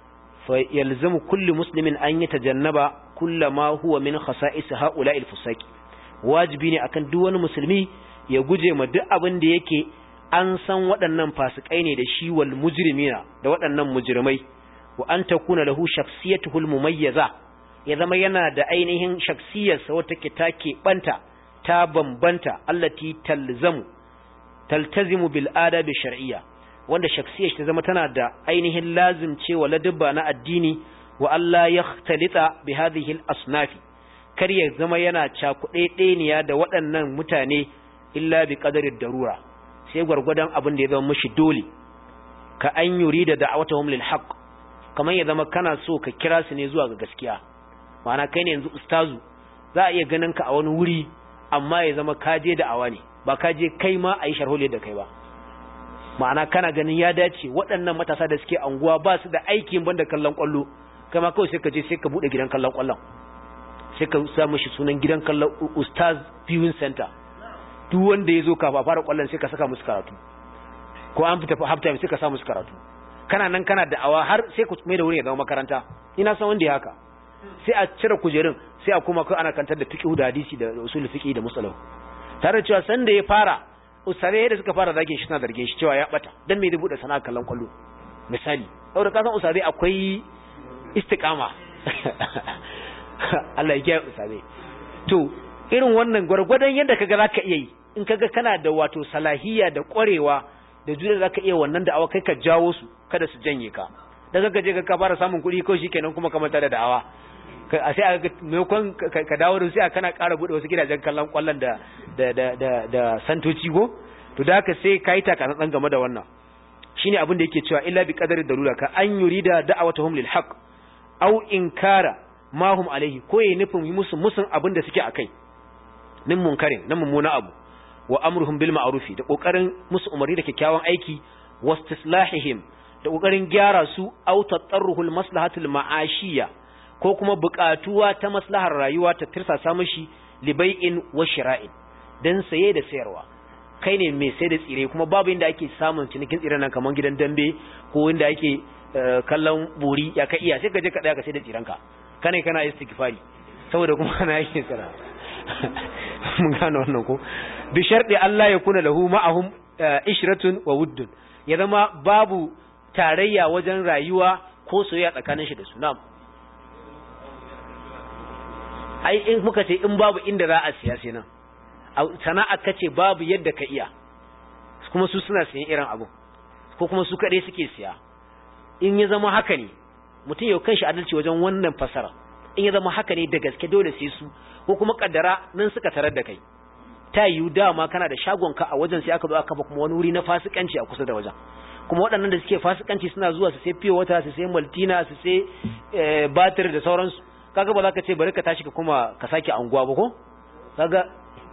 S1: fa yalzamu kulli muslimin an yatajannaba kullama huwa min khasa'is ha'ula'il fusaqi wajibi ne akan duk wani musulmi ya guje ma duk abin da yake an san waɗannan fasikai ne da shi wal mujrimina da waɗannan mujrimai wa an takuna lahu shakhsiyatuhul mumayyaza ya zama yana da ainihin shakhsiyarsa wata ke take banta ta bambanta allati talzamu taltazimu bil adabi shar'iyya wanda shakhsiyar ta zama tana da ainihin lazim cewa ladabba na addini wa Allah yakhtalita bi hadhihi al asnafi kar ya zama yana cakuɗe ɗeniya da waɗannan mutane illa bi qadarid darura sai gwargwadon abin da ya zama mishi dole ka an yuri da da'awatuhum lil haqq kamar ya zama kana so ka kira su ne zuwa ga gaskiya ma'ana kai ne yanzu ustazu za a iya ganin ka a wani wuri amma ya zama ka je da awa ne ba ka je kai ma a yi sharhole da kai ba ma'ana kana ganin ya dace waɗannan matasa da suke anguwa ba su da aikin banda kallon kwallo kai ma kawai sai ka je sai ka buɗe gidan kallon kwallon sai ka sa mishi sunan gidan kallon ustaz viewing center duk wanda ya zo kafa fara kwallon sai ka saka musu karatu ko an fita half time sai ka sa musu karatu kana nan kana da awa har sai ku mai da wurin ya zama makaranta ina san wanda ya haka sai a cire kujerun sai a kuma kai ana kantar da fiqh da hadisi da usul fiqh da musalahu tare da cewa san da ya fara usare da suka fara zagin shi suna zargin shi cewa ya bata dan me zai bude sana'a kallon kwallo misali saboda ka san usare akwai istiqama Allah ya kiyaye usare to irin wannan gwargwadon yadda kaga zaka iya yi in kaga kana da wato salahiyya da kwarewa da jure zaka iya wannan da'awa kai ka jawo su kada su janye ka da kaga je ka fara samun kuɗi ko shikenan kuma ka manta da da'awa a sai aka maimakon ka dawo da sai kana ƙara buɗe wasu gidajen kallon kwallon da da da da da santoci go to da haka sai kai ta kana dan game da wannan shine abin da yake cewa illa bi qadari darura ka an yurida da'awatuhum lil haqq aw inkara ma hum alaihi ko yayi nufin musu musun abin da suke akai nin munkarin na mummuna abu wa amruhum bil ma'rufi da kokarin musu umarni da kyakkyawan aiki wastislahihim da kokarin gyara su aw tatarruhul maslahatul ma'ashiyya ko kuma buƙatuwa ta maslahar rayuwa ta tirsasa mishi libai'in wa shira'in dan saye da sayarwa kai ne mai sai da tsire kuma babu inda ake samun cinikin tsiren nan kamar gidan dambe ko inda ake kallon buri ya ka iya sai ka je ka daya ka sai da tsirenka kane kana istighfari saboda kuma kana yake tsara mun gano wannan ko bi sharɗi Allah ya kuna lahu ma'ahum ishratun wa wuddun ya zama babu tarayya wajen rayuwa ko soyayya tsakanin shi da su na'am ai in muka ce in babu inda za a siya sai nan sana'a kace babu yadda ka iya kuma su suna siyan irin abu ko kuma su kaɗai suke siya in ya zama haka ne mutum yau kanshi adalci wajen wannan fasara in ya zama haka ne da gaske dole sai su ko kuma kaddara nan suka tarar da kai ta yiwu dama kana da shagonka a wajen sai aka zo aka kafa kuma wani wuri na fasikanci a kusa da wajen kuma waɗannan da suke fasikanci suna zuwa su sai fiye wata su sai maltina su sai batir da sauransu kaga ba za ka ce bari ka tashi ka kuma ka sake anguwa ba ko kaga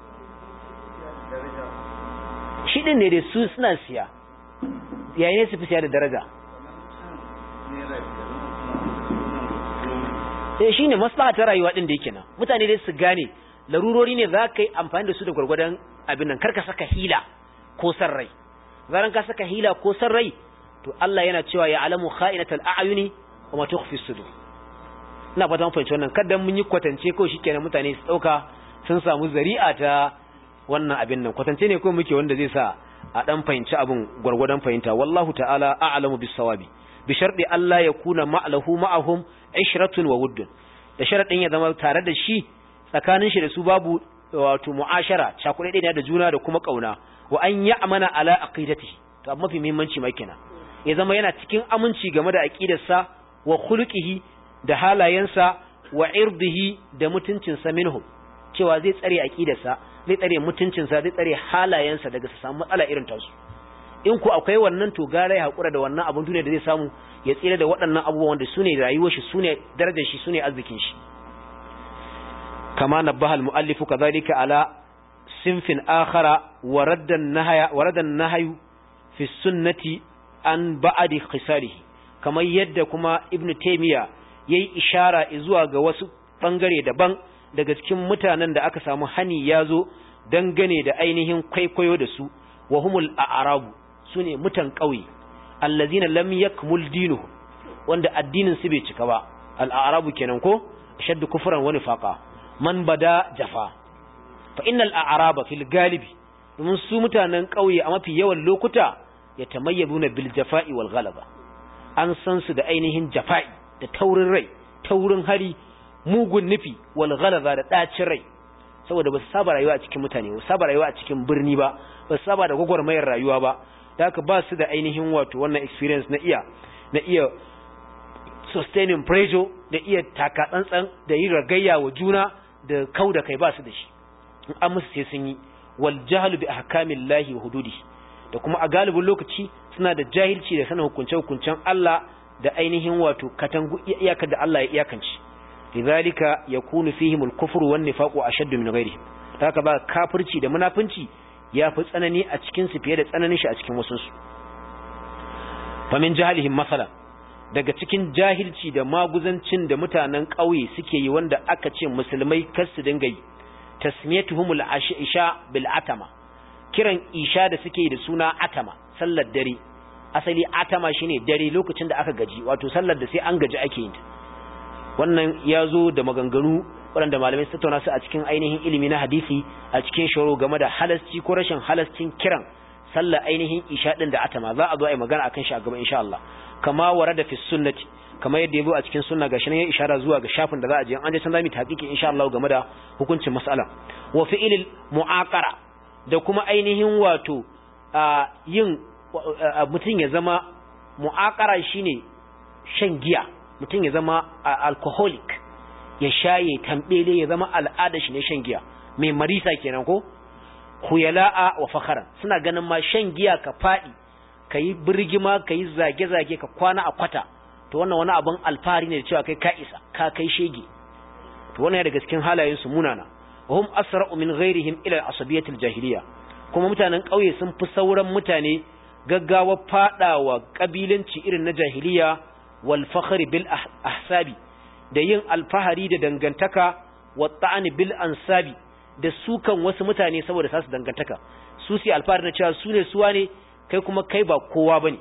S1: shi din ne da su suna siya yayin su fi siya da daraja sai shine maslaha ta rayuwa din da yake nan mutane dai su gane larurori ne za ka yi amfani da su da gwargwadon abin nan karka saka hila ko san rai zaran ka saka hila ko san rai to Allah yana cewa ya alamu kha'inatal a'yuni wa ma tukhfi sudur ina fata mun fahimci wannan kada mun yi kwatance ko shikenan mutane su dauka sun samu zari'a ta wannan abin nan kwatance ne ko muke wanda zai sa a dan fahimci abin gwargwadon fahimta wallahu ta'ala a'lamu bis sawabi bi sharɗi Allah ya kuna ma'alahu ma'ahum ishratun wa wuddun da sharadin ya zama tare da shi tsakanin shi da su babu wato mu'ashara cakuɗe ɗaya da juna da kuma kauna wa an ya'mana ala aqidatihi to amma mafi muhimmanci ma kenan ya zama yana cikin aminci game da aqidarsa wa khuluqihi da halayensa wa irdihi da mutuncinsa minhum cewa zai tsare aqidarsa zai tsare mutuncinsa zai tsare halayensa daga su samu matsala irin tasu in ku akwai wannan to gara ya hakura da wannan abun duniya da zai samu ya tsira da waɗannan abubuwan da sune rayuwar shi sune darajar shi sune arzikin shi kama nabbaha al-muallif kadhalika ala sinfin akhara wa radda an-nahya wa radda an-nahyu fi sunnati an ba'di khisalihi kamar yadda kuma ibn taymiya yayi ishara zuwa ga wasu bangare daban daga cikin mutanen da aka samu hani yazo dangane da ainihin kwaikwayo da su wa humul a'rabu sune mutan ƙauye allazina lam yakmul dinuhu wanda addinin su bai cika ba al-a'rabu kenan ko shaddu kufran wa nifaqa man bada jafa fa innal a'raba fil galibi domin su mutanen ƙauye a mafi yawan lokuta ya tamayyabuna bil jafa'i wal ghalaba an san su da ainihin jafa'i da taurin rai taurin hari mugun nufi wal ghalaba da dacin rai saboda ba su saba rayuwa a cikin mutane ba su saba rayuwa a cikin birni ba ba su saba da gwagwarmayar rayuwa ba da haka ba su da ainihin wato wannan experience na iya na iya sustaining pressure da iya taka tsantsan da yi ragayya wa juna da kau da kai ba su da shi in an musu sai sun yi wal jahlu bi ahkamillahi wa hududi da kuma a galibin lokaci suna da jahilci da sanin hukunce hukuncen Allah da ainihin wato katangu iyakar da Allah ya iyakance lidhalika yakunu fihim al-kufru wan nifaqu ashaddu min ghayrihim haka ba kafirci da munafinci ya fi tsanani a cikin su fiye da tsananin shi a cikin wasu su fa min jahalihim masalan daga cikin jahilci da maguzancin da mutanen ƙauye suke yi wanda aka ce musulmai kar su dinga yi tasmiyatuhumul isha bil atama kiran isha da suke yi da suna atama sallar dare asali atama shine dare lokacin da aka gaji wato sallar da sai an gaji ake yin ta wannan ya zo da maganganu waɗanda malamai su tattauna su a cikin ainihin ilimi na hadisi a cikin shoro game da halasci ko rashin halascin kiran sallar ainihin isha din da atama za a zo a yi magana akan shi a gaba insha Allah kama warada fi sunnati kama yadda ya zo a cikin sunna gashi nan ya ishara zuwa ga shafin da za a je an je can zamu tahqiqi insha Allah game da hukuncin mas'ala wa fi'ilil mu'aqara da kuma ainihin wato yin mutum ya zama mu'aqara shine shan giya mutum ya zama alcoholic ya shaye tambele ya zama al'ada shi ne shan giya mai marisa kenan ko khuyala'a wa fakharan suna ganin ma shan giya ka fadi kayi birgima kayi zage-zage ka kwana a kwata to wannan wani abin alfahari ne da cewa kai ka isa ka kai shege to wannan ya daga cikin halayen su munana wa hum asra'u min ghairihim ila asabiyatil jahiliya kuma mutanen kauye sun fi sauran mutane gaggawa fadawa kabilanci irin na jahiliya wal fakhri bil ahsabi da yin alfahari da dangantaka wa ta'ani bil ansabi da sukan wasu mutane saboda sasu dangantaka su su alfahari na cewa su ne suwa ne kai kuma kai ba kowa bane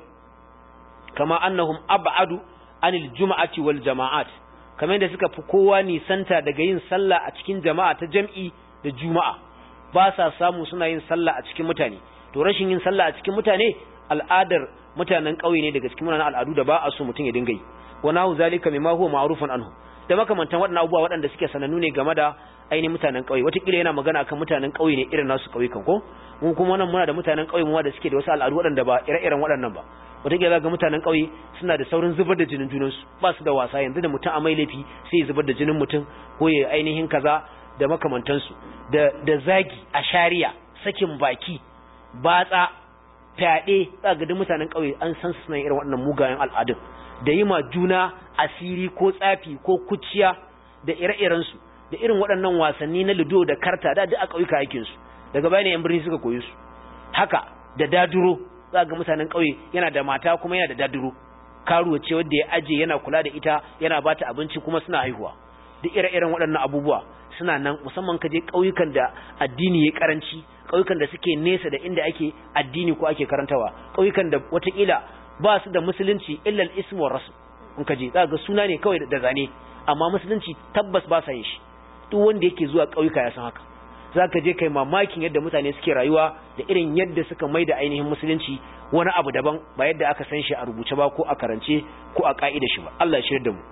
S1: kama annahum ab'adu anil juma'ati wal jama'at kamar yadda suka fi kowa nisanta daga yin sallah a cikin jama'a ta jam'i da juma'a ba sa samu suna yin sallah a cikin mutane to rashin yin sallah a cikin mutane al'adar mutanen ƙauye ne daga cikin munanan al'adu da ba a so mutum ya dinga yi wa nahu zalika mimma huwa ma'rufun anhu da makamantan waɗannan abubuwa waɗanda suke sanannu ne game da ainihin mutanen ƙauye wataƙila yana magana akan mutanen ƙauye ne irin nasu ƙauyukan ko mu kuma nan muna da mutanen ƙauye mu da suke da wasu al'adu waɗanda ba ire-iren waɗannan ba wataƙila ga mutanen ƙauye suna da saurin zubar da jinin junansu ba su da wasa yanzu da mutum a mai laifi sai ya zubar da jinin mutum ko ya ainihin kaza da makamantansu da da zagi a shari'a sakin baki batsa fyaɗe za ga duk mutanen ƙauye an san suna irin waɗannan mugayen al'adun da yi ma juna asiri ko tsafi ko kuciya da ire-irensu da irin waɗannan wasanni na lido da karta da duk a ƙauyuka aikin su daga bayan yan birni suka koyi su haka da daduro za ga mutanen ƙauye yana da mata kuma yana da daduro karuwa ce wanda ya aje yana kula da ita yana bata abinci kuma suna haihuwa duk ire-iren waɗannan abubuwa suna nan musamman ka je ƙauyukan da addini ya karanci ƙauyukan da suke nesa da inda ake addini ko ake karantawa ƙauyukan da watakila ba su da musulunci illal ismu rasul in ka je za ga suna ne kawai da zane amma musulunci tabbas ba sa yin shi duk wanda yake zuwa ƙauyuka ya san haka za ka je kai mamakin yadda mutane suke rayuwa da irin yadda suka mai da ainihin musulunci wani abu daban ba yadda aka san shi a rubuce ba ko a karance ko a ka'ida shi ba Allah ya shirya da mu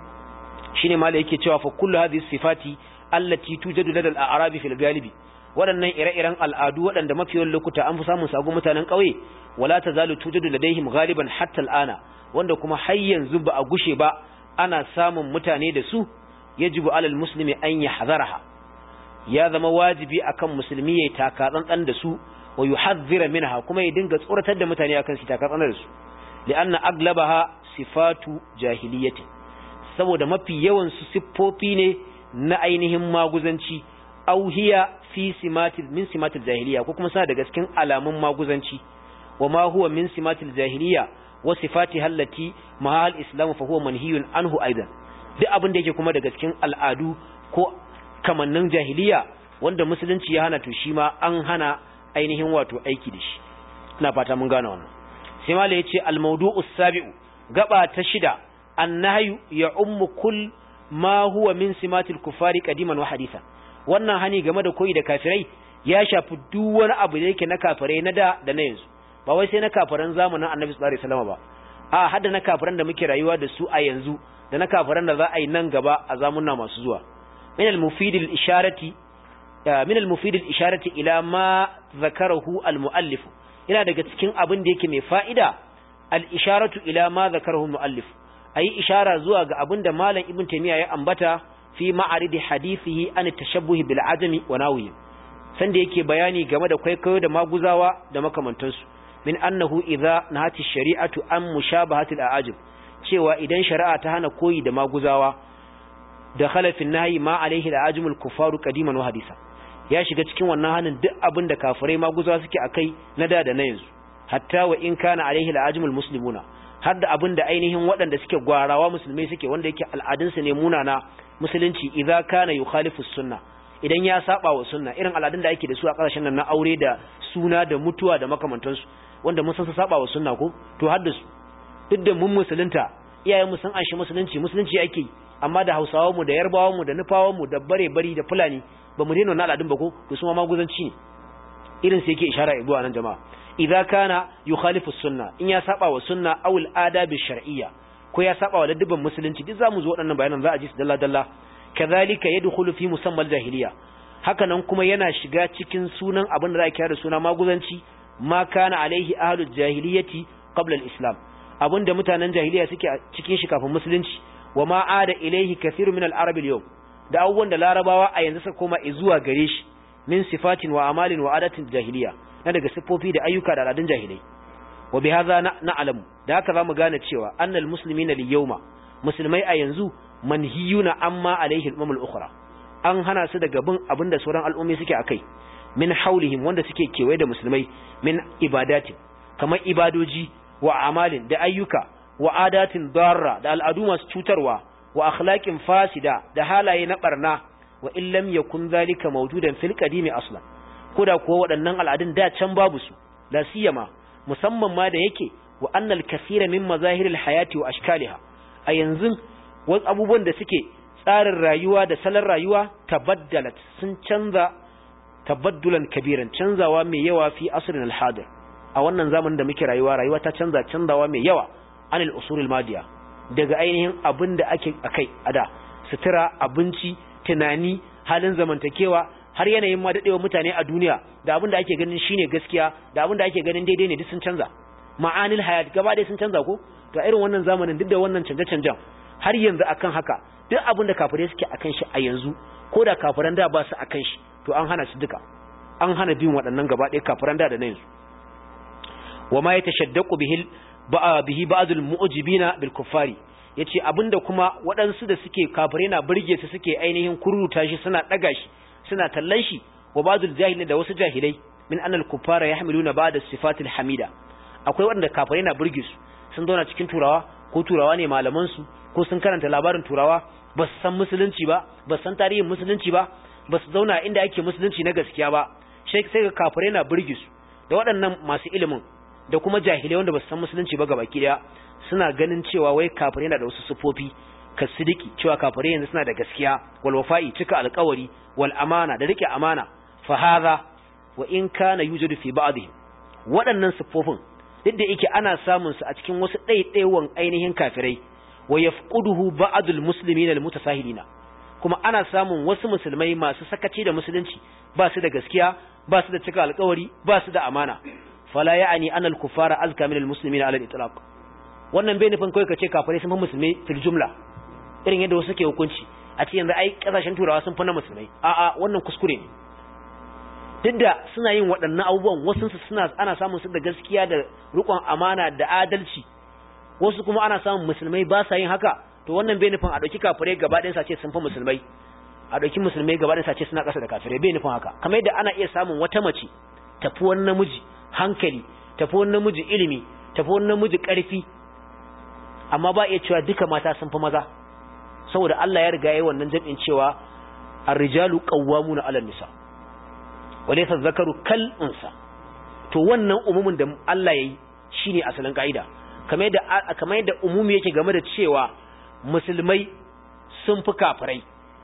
S1: shine mala yake cewa fa kullu hadhihi sifati allati tujadu lada al-a'rabi fil galibi waɗannan ire-iren al'adu waɗanda mafiyan lokuta an fi samun sagu mutanen ƙauye wala tazalu tujadu ladaihim ghaliban hatta al'ana wanda kuma har yanzu ba a gushe ba ana samun mutane da su yajibu alal muslimi an yahzaraha ya zama wajibi akan musulmi ya taka tsantsan da su wa yuhadhdhira minha kuma ya dinga tsoratar da mutane akan su taka tsantsan da su li'anna aglabaha sifatu jahiliyyati saboda mafi yawan su siffofi ne na ainihin maguzanci aw hiya fi simatil min simatil jahiliya ko kuma suna daga cikin alamun maguzanci wa ma huwa min simatil jahiliya wa sifati hallati mahal islam fa huwa manhiyun anhu aidan duk abin da yake kuma daga cikin al'adu ko kamannin jahiliya wanda musulunci ya hana to shi ma an hana ainihin wato aiki da shi ina fata mun gane wannan sai mala yace al mawdu'u sabi'u gaba ta shida annahyu ya ummu kull ma huwa min simatil kufari qadiman wa hadithan wannan hani game da koyi da kafirai ya shafi duk wani abu da yake na kafirai na da da na yanzu ba wai sai na kafiran zamanin Annabi sallallahu alaihi wasallam ba a hadda na kafiran da muke rayuwa da su a yanzu da na kafiran da za a yi nan gaba a zamunna masu zuwa min al-mufid al-isharati min al-mufid al-isharati ila ma zakarahu al-muallif ina daga cikin abin da yake mai fa'ida al-isharatu ila ma zakarahu al-muallif ayi ishara zuwa ga abin da malam ibn taymiya ya ambata fi ma'aridi hadithihi an tashabbuhi bil ajami wa nawiyi sanda yake bayani game da kwaikwayo da maguzawa da makamantansu min annahu idza nahati shari'atu an mushabahati al ajam cewa idan shari'a ta hana koyi da maguzawa da khalafin nahyi ma alaihi al ajamul kufaru qadiman wa hadisa ya shiga cikin wannan hanin duk abin da kafirai maguzawa suke akai na da da na yanzu hatta wa in kana alaihi al ajamul muslimuna har da abin da ainihin waɗanda suke gwarawa musulmai suke wanda yake al'adunsu ne munana musulunci idza kana yukhalifu sunna idan ya saba wa sunna irin al'adun da ake da su a ƙasashen nan na aure da suna da mutuwa da makamantansu wanda mun san su saba wa sunna ko to har da su duk da mun musulunta iyayen mu sun anshi musulunci musulunci ake yi amma da Hausawa mu da Yarbawa mu da Nufawa mu da bare bari da Fulani ba mu daina wannan al'adun ba ko to su ma maguzanci ne irin sai yake ishara ibuwa nan jama'a idza kana yukhalifu sunna in ya saba wa sunna aw al-adab shar'iyya ko ya saba wa ladabban musulunci duk zamu zo waɗannan bayanan za a ji su dalla dalla kadhalika yadkhulu fi musammal jahiliya hakanan kuma yana shiga cikin sunan abin da za a kira da suna maguzanci ma kana alaihi ahlul jahiliyati qabla al-islam abinda mutanen jahiliya suke cikin shi kafin musulunci wa ma ada ilaihi kathiru min al-arab al-yawm da abubuwan da larabawa a yanzu suka koma zuwa gare shi min sifatin wa amalin wa adatin jahiliya na daga siffofi da ayyuka da al'adun jahilai wa bi hadha na'lamu da haka zamu gane cewa annal muslimina lil yawma musulmai a yanzu manhiyuna amma alaihi al ukhra an hana su daga bin abinda sauran al'ummi suke akai min haulihim wanda suke kewaye da musulmai min ibadati kamar ibadoji wa amalin da ayyuka wa adatin darra da al'adu masu cutarwa wa akhlaqin fasida da halaye na barna wa in lam yakun zalika mawjudan fil qadimi aslan koda kuwa waɗannan al'adun da can babu su la siyama musamman ma da yake wa annal kathira min mazahiril hayati wa ashkaliha a yanzu wasu abubuwan da suke tsarin rayuwa da salon rayuwa tabaddalat sun canza tabaddulan kabiran canzawa mai yawa fi asrin al-hadir a wannan zamanin da muke rayuwa rayuwa ta canza canzawa mai yawa anil usulil madiya daga ainihin abin da ake akai a da sutura abinci tunani halin zamantakewa har yanayin ma dadewa mutane a duniya da abin da ake ganin shine gaskiya da abin da ake ganin daidai ne duk sun canza ma'anil hayat gaba ɗaya sun canza ko to irin wannan zamanin duk da wannan canje-canjen har yanzu akan haka duk abin da kafirai suke akan shi a yanzu ko da kafiran da ba su akan shi to an hana su duka an hana bin waɗannan gaba ɗaya kafiran da da na yanzu wa ma yatashaddaqu bihi bihi ba'dul mu'jibina bil kuffari yace abinda kuma waɗansu da suke kafirai na burge su suke ainihin kururuta shi suna daga shi suna tallan shi wa ba'dul jahilin da wasu jahilai min annal kuffara yahmiluna ba'da sifatil hamida akwai waɗanda kafirai na burge su sun zauna cikin turawa ko turawa ne malaman su ko sun karanta labarin turawa ba su san musulunci ba ba su san tarihin musulunci ba ba su zauna inda ake musulunci na gaskiya ba sai ga kafirai na burge su da waɗannan masu ilimin da kuma jahilai wanda ba su san musulunci ba gabaki daya suna ganin cewa wai kafirai na da wasu sufofi ka sidiki cewa kafirai yanzu suna da gaskiya wal wafa'i cika alƙawari wal amana da rike amana fa hadha wa in kana yujadu fi ba'dihim waɗannan sufofin duk da yake ana samun su a cikin wasu ɗaiɗaiwan ainihin kafirai wa yafquduhu ba'dul muslimina al mutasahilina kuma ana samun wasu musulmai masu sakaci da musulunci ba su da gaskiya ba su da cika alƙawari ba su da amana fala ya'ani anna al-kuffara azka min al-muslimina ala al-itlaq wannan bai nufin kawai kace kafirai sun fi musulmai fil jumla irin yadda wasu ke hukunci a ce yanzu ai kasashen turawa sun fi na musulmai a'a wannan kuskure ne duk da suna yin waɗannan abubuwan wasu suna ana samun su da gaskiya da riƙon amana da adalci wasu kuma ana samun musulmai ba sa yin haka to wannan bai nufin a ɗauki kafirai gaba ɗayan sace sun fi musulmai a ɗauki musulmai gaba ɗayan sace suna ƙasa da kafirai bai nufin haka kamar yadda ana iya samun wata mace tafi wani namiji hankali tafi wani namiji ilimi tafi wani namiji ƙarfi amma ba iya cewa duka mata sun fi maza saboda Allah ya riga yayi wannan jami'in cewa ar-rijalu qawwamuna 'ala nisa walaysa zakaru kal unsa to wannan umumin da Allah yayi shine asalin kaida kamar yadda kamar yadda umumi yake game da cewa musulmai sun fi kafirai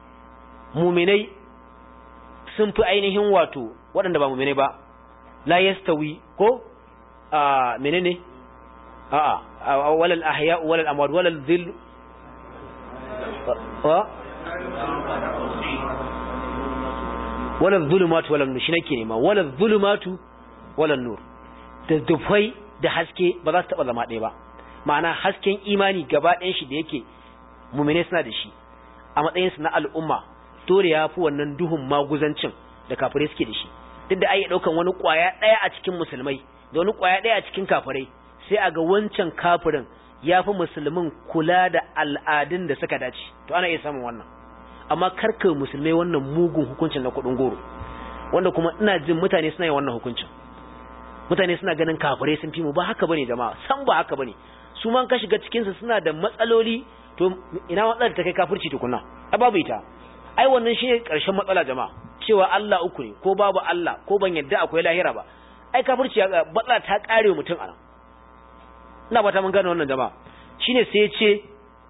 S1: muminai sun fi ainihin wato waɗanda ba muminai ba la yastawi ko a menene a a walal ahya walal amwat walal dhil wa walal zulumat walal nur shi nake nema walal zulumatu walal nur da dufai da haske ba za su taba zama ɗaya ba ma'ana hasken imani gaba ɗayan shi da yake mumine suna da shi a matsayin su na al'umma dole ya fi wannan duhun maguzancin da kafirai suke da shi duk da ai daukan wani kwaya ɗaya a cikin musulmai da wani kwaya ɗaya a cikin kafirai sai a ga wancan kafirin ya fi musulmin kula da al'adun da suka dace to ana iya samun wannan amma karka musulmai wannan mugun hukuncin na kuɗin goro wanda kuma ina jin mutane suna yin wannan hukuncin mutane suna ganin kafirai sun fi mu ba haka bane jama'a san ba haka bane su man ka shiga cikin su suna da matsaloli to ina matsalar ta kai kafirci tukunna a babu ita ai wannan shine karshen matsala jama'a cewa Allah uku ne ko babu Allah ko ban yadda akwai lahira ba ai kafirci ya matsala ta kare mutum anan ina ba ta mun gane wannan jama'a shine sai ya ce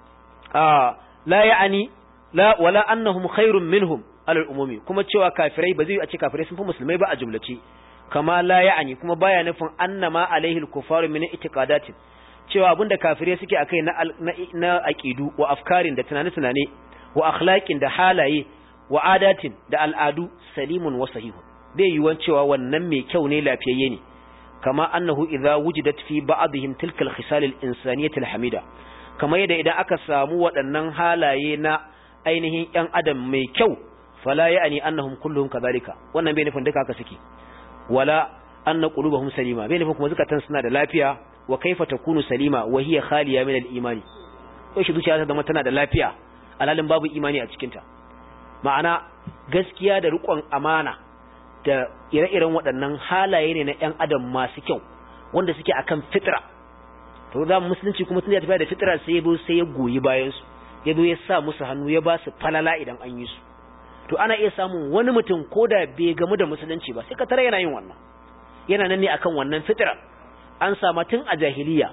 S1: a la ya'ani la wala annahum khairun minhum alal umumi kuma cewa kafirai ba zai a ce kafirai sun fi musulmai ba a jumlace kama la ya'ani kuma baya nufin annama alaihi al-kufaru min itiqadatin cewa abinda kafirai suke akai na na aqidu wa afkarin da tunane-tunane wa akhlaqin da halaye wa adatin da al'adu salimun wa sahihun bai yiwuwan cewa wannan mai kyau ne lafiyayye ne kama annahu idza wujidat fi ba'dihim tilka al-khisal al-insaniyyah al-hamida kama yadda idan aka samu waɗannan halaye na ainihin ƴan adam mai kyau fala ya'ni annahum kulluhum kadhalika wannan bai nufin duka haka suke wala anna qulubuhum salima bai nufin kuma zakatan suna da lafiya wa kaifa takunu salima wa hiya khaliya min al-imani ko shi zuciya ta zama tana da lafiya alalin babu imani a cikinta ma'ana gaskiya da riƙon amana da ire-iren waɗannan halaye ne na 'yan adam masu kyau wanda suke akan fitra to za mu musulunci kuma tun ya tafiya da fitra sai ya sai ya goyi bayan su ya zo ya sa musu hannu ya ba su falala idan an yi su to ana iya samun wani mutum ko da bai gamu da musulunci ba sai ka tare yana yin wannan yana nan ne akan wannan fitira an sama tun a jahiliya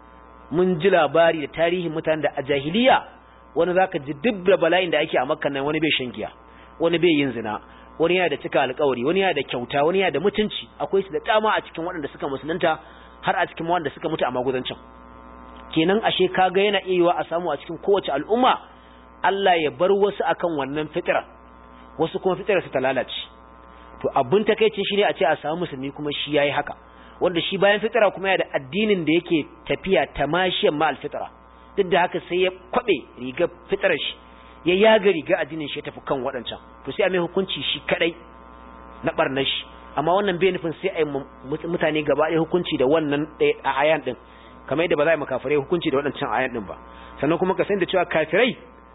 S1: mun ji labari da tarihin mutanen da a jahiliya wani zaka ji duk da bala'in da ake a makka nan wani bai shan giya wani bai yin zina wani yana da cika alƙawari wani yana da kyauta wani yana da mutunci akwai su da dama a cikin waɗanda suka musulunta har a cikin waɗanda suka mutu a magudancin kenan ashe kaga yana iya yiwa a samu a cikin kowace al'umma Allah ya bar wasu akan wannan fitira wasu kuma fitirar su ta lalace to abin takeicin shi ne a ce a samu musulmi kuma shi yayi haka wanda shi bayan fitira kuma yana da addinin da yake tafiya tamashiyan ma alfitira duk da haka sai ya kwabe riga fitirar shi ya yaga riga addinin shi ya tafi kan waɗancan to sai a mai hukunci shi kadai na barnar shi amma wannan bai nufin sai a yi mutane gaba ɗaya hukunci da wannan a ayan din kamar yadda ba za a yi makafirai hukunci da waɗancan ayan din ba sannan kuma ka san da cewa kafirai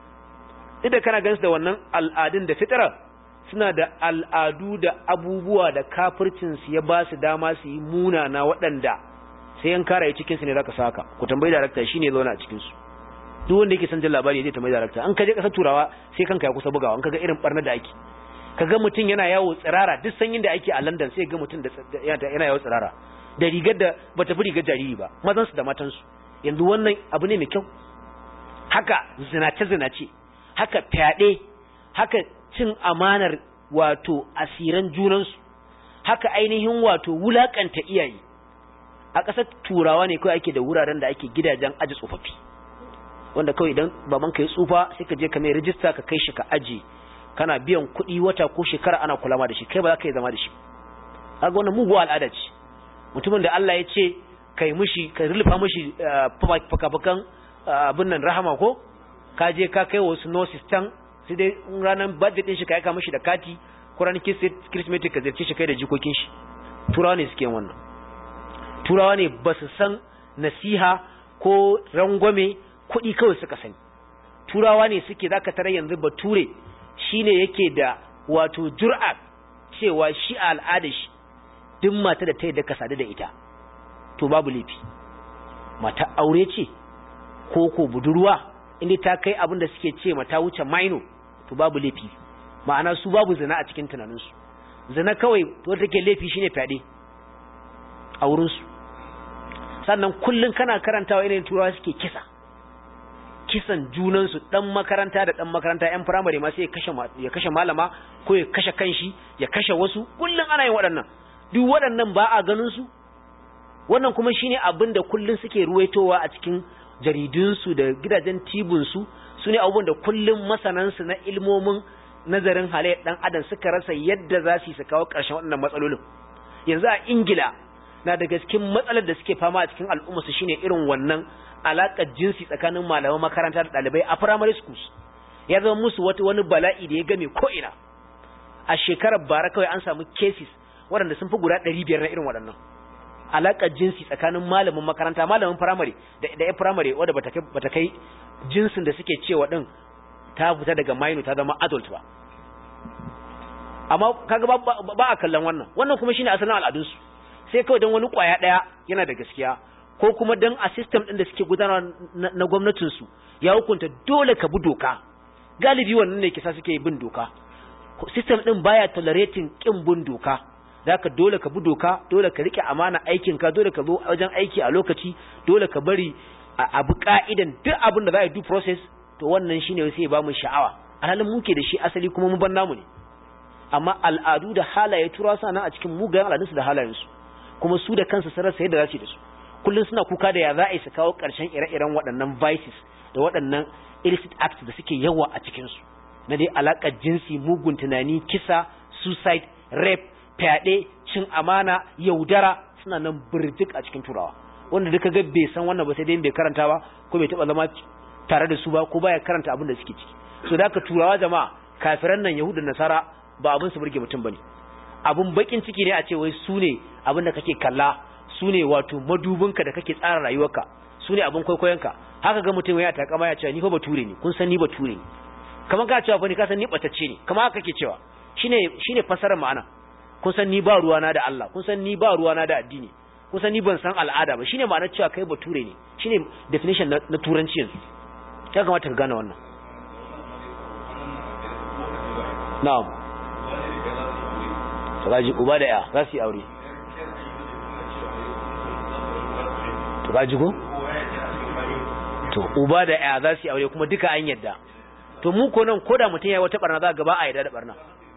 S1: duk da kana gansu da wannan al'adun da fitira suna da al'adu da abubuwa da kafircinsu ya ba su dama su yi munana waɗanda sai yan kara yi cikinsu ne za ka saka ku tambayi darakta shi ne zaune a cikinsu duk wanda yake son jin labari zai tambayi darakta an ka je ƙasar turawa sai kanka ya kusa bugawa an ka ga irin barna da ake ka ga mutum yana yawo tsirara duk sanyin da ake a london sai ga mutum da yana yawo tsirara da rigar da ba ta fi rigar jariri ba mazansu da matansu yanzu wannan abu ne mai kyau haka zinace-zinace haka fyaɗe haka cin amanar wato asiran junansu haka ainihin wato wulakanta iyaye a ƙasar turawa ne kawai ake da wuraren da ake gidajen aji tsofaffi wanda kawai idan baban ka yi tsufa sai ka je ka mai rijista ka kai shi ka aji kana biyan kuɗi wata ko shekara ana kulama da shi kai ba za ka yi zama da shi kaga wannan muguwa al'ada ce mutumin da Allah ya ce kai mushi ka rulfa mushi fakafakan abin nan rahama ko ka je ka kai wasu nurses can sai dai ranar budget din shi ka aika mishi da kati ko ranar kirsimeti ka zirce shi kai da jikokin shi turawa ne suke wannan turawa ne ba su san nasiha ko rangwame kuɗi kawai suka sani turawa ne suke zaka tare yanzu bature shine yake da wato jur'a cewa shi a al'ada shi duk mata da ta yadda ka sadu da ita to babu laifi mata aure ce ko ko budurwa inda ta kai abin da suke ce mata wuce maino to babu laifi ma'ana su babu zina a cikin tunaninsu zina kawai to take laifi shine fyaɗe a wurinsu sannan kullum kana karantawa irin turawa suke kisa kisan junansu dan makaranta da dan makaranta yan firamare ma sai ya kashe ya kashe malama ko ya kashe kanshi ya kashe wasu kullum ana yin waɗannan duk waɗannan ba a ganin su wannan kuma shine abin da kullum suke ruwaitowa a cikin jaridunsu da gidajen tibunsu su ne abubuwan da kullum masanansu na ilmomin nazarin halayyar ɗan adam suka rasa yadda za su yi su kawo ƙarshen waɗannan matsalolin yanzu a ingila na daga cikin matsalar da suke fama a cikin al'ummarsu shine irin wannan alaƙar jinsi tsakanin malaman makaranta da ɗalibai a primary schools ya zama musu wata wani bala'i da ya game ko'ina a shekarar bara kawai an samu cases waɗanda sun fi guda ɗari biyar na irin waɗannan alaƙar jinsi tsakanin malamin makaranta malamin firamare da da ya firamare wadda bata kai bata kai jinsin da suke cewa din ta fita daga minor ta zama adult ba amma kaga ba, ba, a kallon wannan wannan kuma shine asalin al'adun su sai kawai dan wani kwaya daya yana da gaskiya ko kuma dan a system din da suke gudanarwa na, na gwamnatin su ya hukunta dole ka bi doka galibi wannan ne kisa suke bin doka system din baya tolerating kin bin doka zaka dole ka bi doka dole ka rike amana aikin ka dole ka zo wajen aiki a lokaci dole ka bari a bi ka'idan duk abin da za a yi due process to wannan shine sai ba mu sha'awa alhalin muke da shi asali kuma mu ban namu ne amma al'adu da halaye tura sana a cikin mugayen al'adunsu da halayensu kuma su da kansu sun rasa yadda za su yi da su kullum suna kuka da ya za a yi su kawo ƙarshen ire-iren waɗannan vices da waɗannan illicit acts da suke yawa a cikinsu na dai alaƙar jinsi mugun tunani kisa suicide rape fyaɗe cin amana yaudara suna nan birjik a cikin turawa wanda duka ga bai san wannan ba sai dai bai karanta ba ko bai taɓa zama tare da su ba ko baya karanta abin da suke ciki so da turawa jama'a kafiran nan yahudu nasara ba abin su burge mutum bane abin bakin ciki ne a ce wai su ne abin da kake kalla su ne wato madubinka da kake tsara rayuwarka su ne abin kwaikwayonka haka ga mutum ya takama ya ce ni fa bature ne kun san ni bature ne kamar ka cewa fa ni ka san ni batacce ne kamar haka kake cewa shine shine fasarar ma'ana kun san ni ba ruwana da Allah kun san ni ba ruwana da addini kun san ni ban san al'ada ba shine ma'anar cewa kai bature ne shine definition na, na turanci yanzu ya kamata ka gane wannan na'am kaji uba da ya za su yi aure to kaji ko to uba da ya za su yi aure kuma duka an yadda to mu ko nan koda mutum ya yi wata barna za gaba a yadda da barna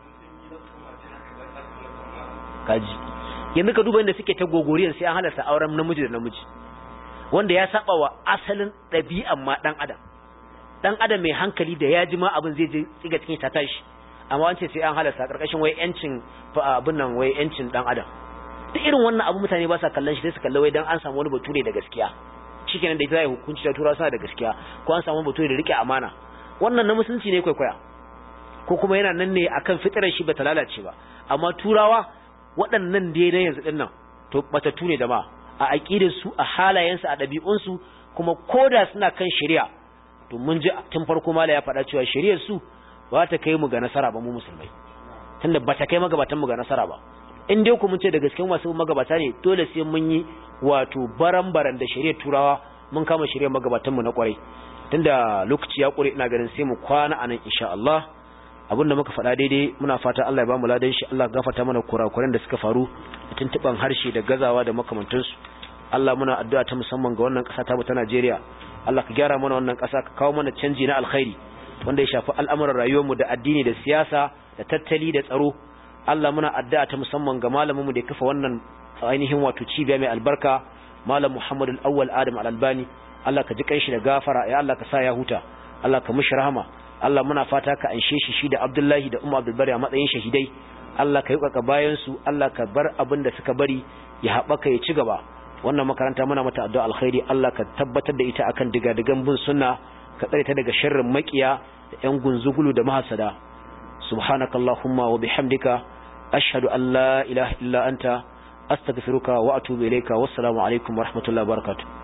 S1: kaji yanzu ka duba inda suke ta gogoriyar sai an halarta auren namiji da namiji wanda ya saba wa asalin ɗabi'an ma ɗan adam ɗan adam mai hankali da ya ji ma abin zai je tsiga cikin ta tashi amma an ce sai an halarta ƙarƙashin wai yancin abin nan wai yancin ɗan adam duk irin wannan abu mutane ba sa kallon shi sai su kalla wai dan an samu wani bature da gaskiya shikenan da ita zai hukunci da turawa suna da gaskiya ko an samu bature da rike amana wannan na musulunci ne kwaikwaya ko kuma yana nan ne akan fitarar shi bata lalace ba amma turawa waɗannan dai na yanzu ɗin nan to matattu ne da ma a aƙidar su a halayensu a ɗabi'unsu kuma koda suna kan shari'a to mun ji tun farko mala ya faɗa cewa shari'ar su ba ta kai mu ga nasara ba mu musulmai tunda ba ta kai magabatan mu ga nasara ba in dai ku mun ce da gaske masu magabata ne dole sai mun yi wato baran-baran da shari'ar turawa mun kama shari'ar magabatan mu na kwarai tunda lokaci ya ƙure ina ganin sai mu kwana anan insha Allah abinda muka faɗa daidai muna fata Allah ya bamu ladan shi Allah gafarta mana kurakuren da suka faru da tuntuban harshe da gazawa da makamantansu Allah muna addu'a ta musamman ga wannan ƙasa ta mu ta Najeriya Allah ka gyara mana wannan ƙasa ka kawo mana canji na alkhairi wanda ya shafi al'amuran rayuwarmu da addini da siyasa da tattali da tsaro Allah muna addu'a ta musamman ga malaminmu da ya kafa wannan ainihin wato cibiya mai albarka malam Muhammad al-Awwal Adam al-Albani Allah ka ji kanshi da gafara ya Allah ka sa ya huta Allah ka mishi rahama Allah muna fata ka anshe shi shi da Abdullahi da Umar Abdulbari a matsayin shahidai Allah ka yi kaka bayan su Allah ka bar abin da suka bari ya haɓaka ya ci gaba wannan makaranta muna mata addu'a alkhairi Allah ka tabbatar da ita akan digadigan bin sunna ka tsare ta daga sharrin makiya da ƴan gunzugulu da mahasada subhanakallahumma wa bihamdika ashhadu an la ilaha illa anta astaghfiruka wa atubu ilayka wassalamu alaikum wa rahmatullahi wa barakatuh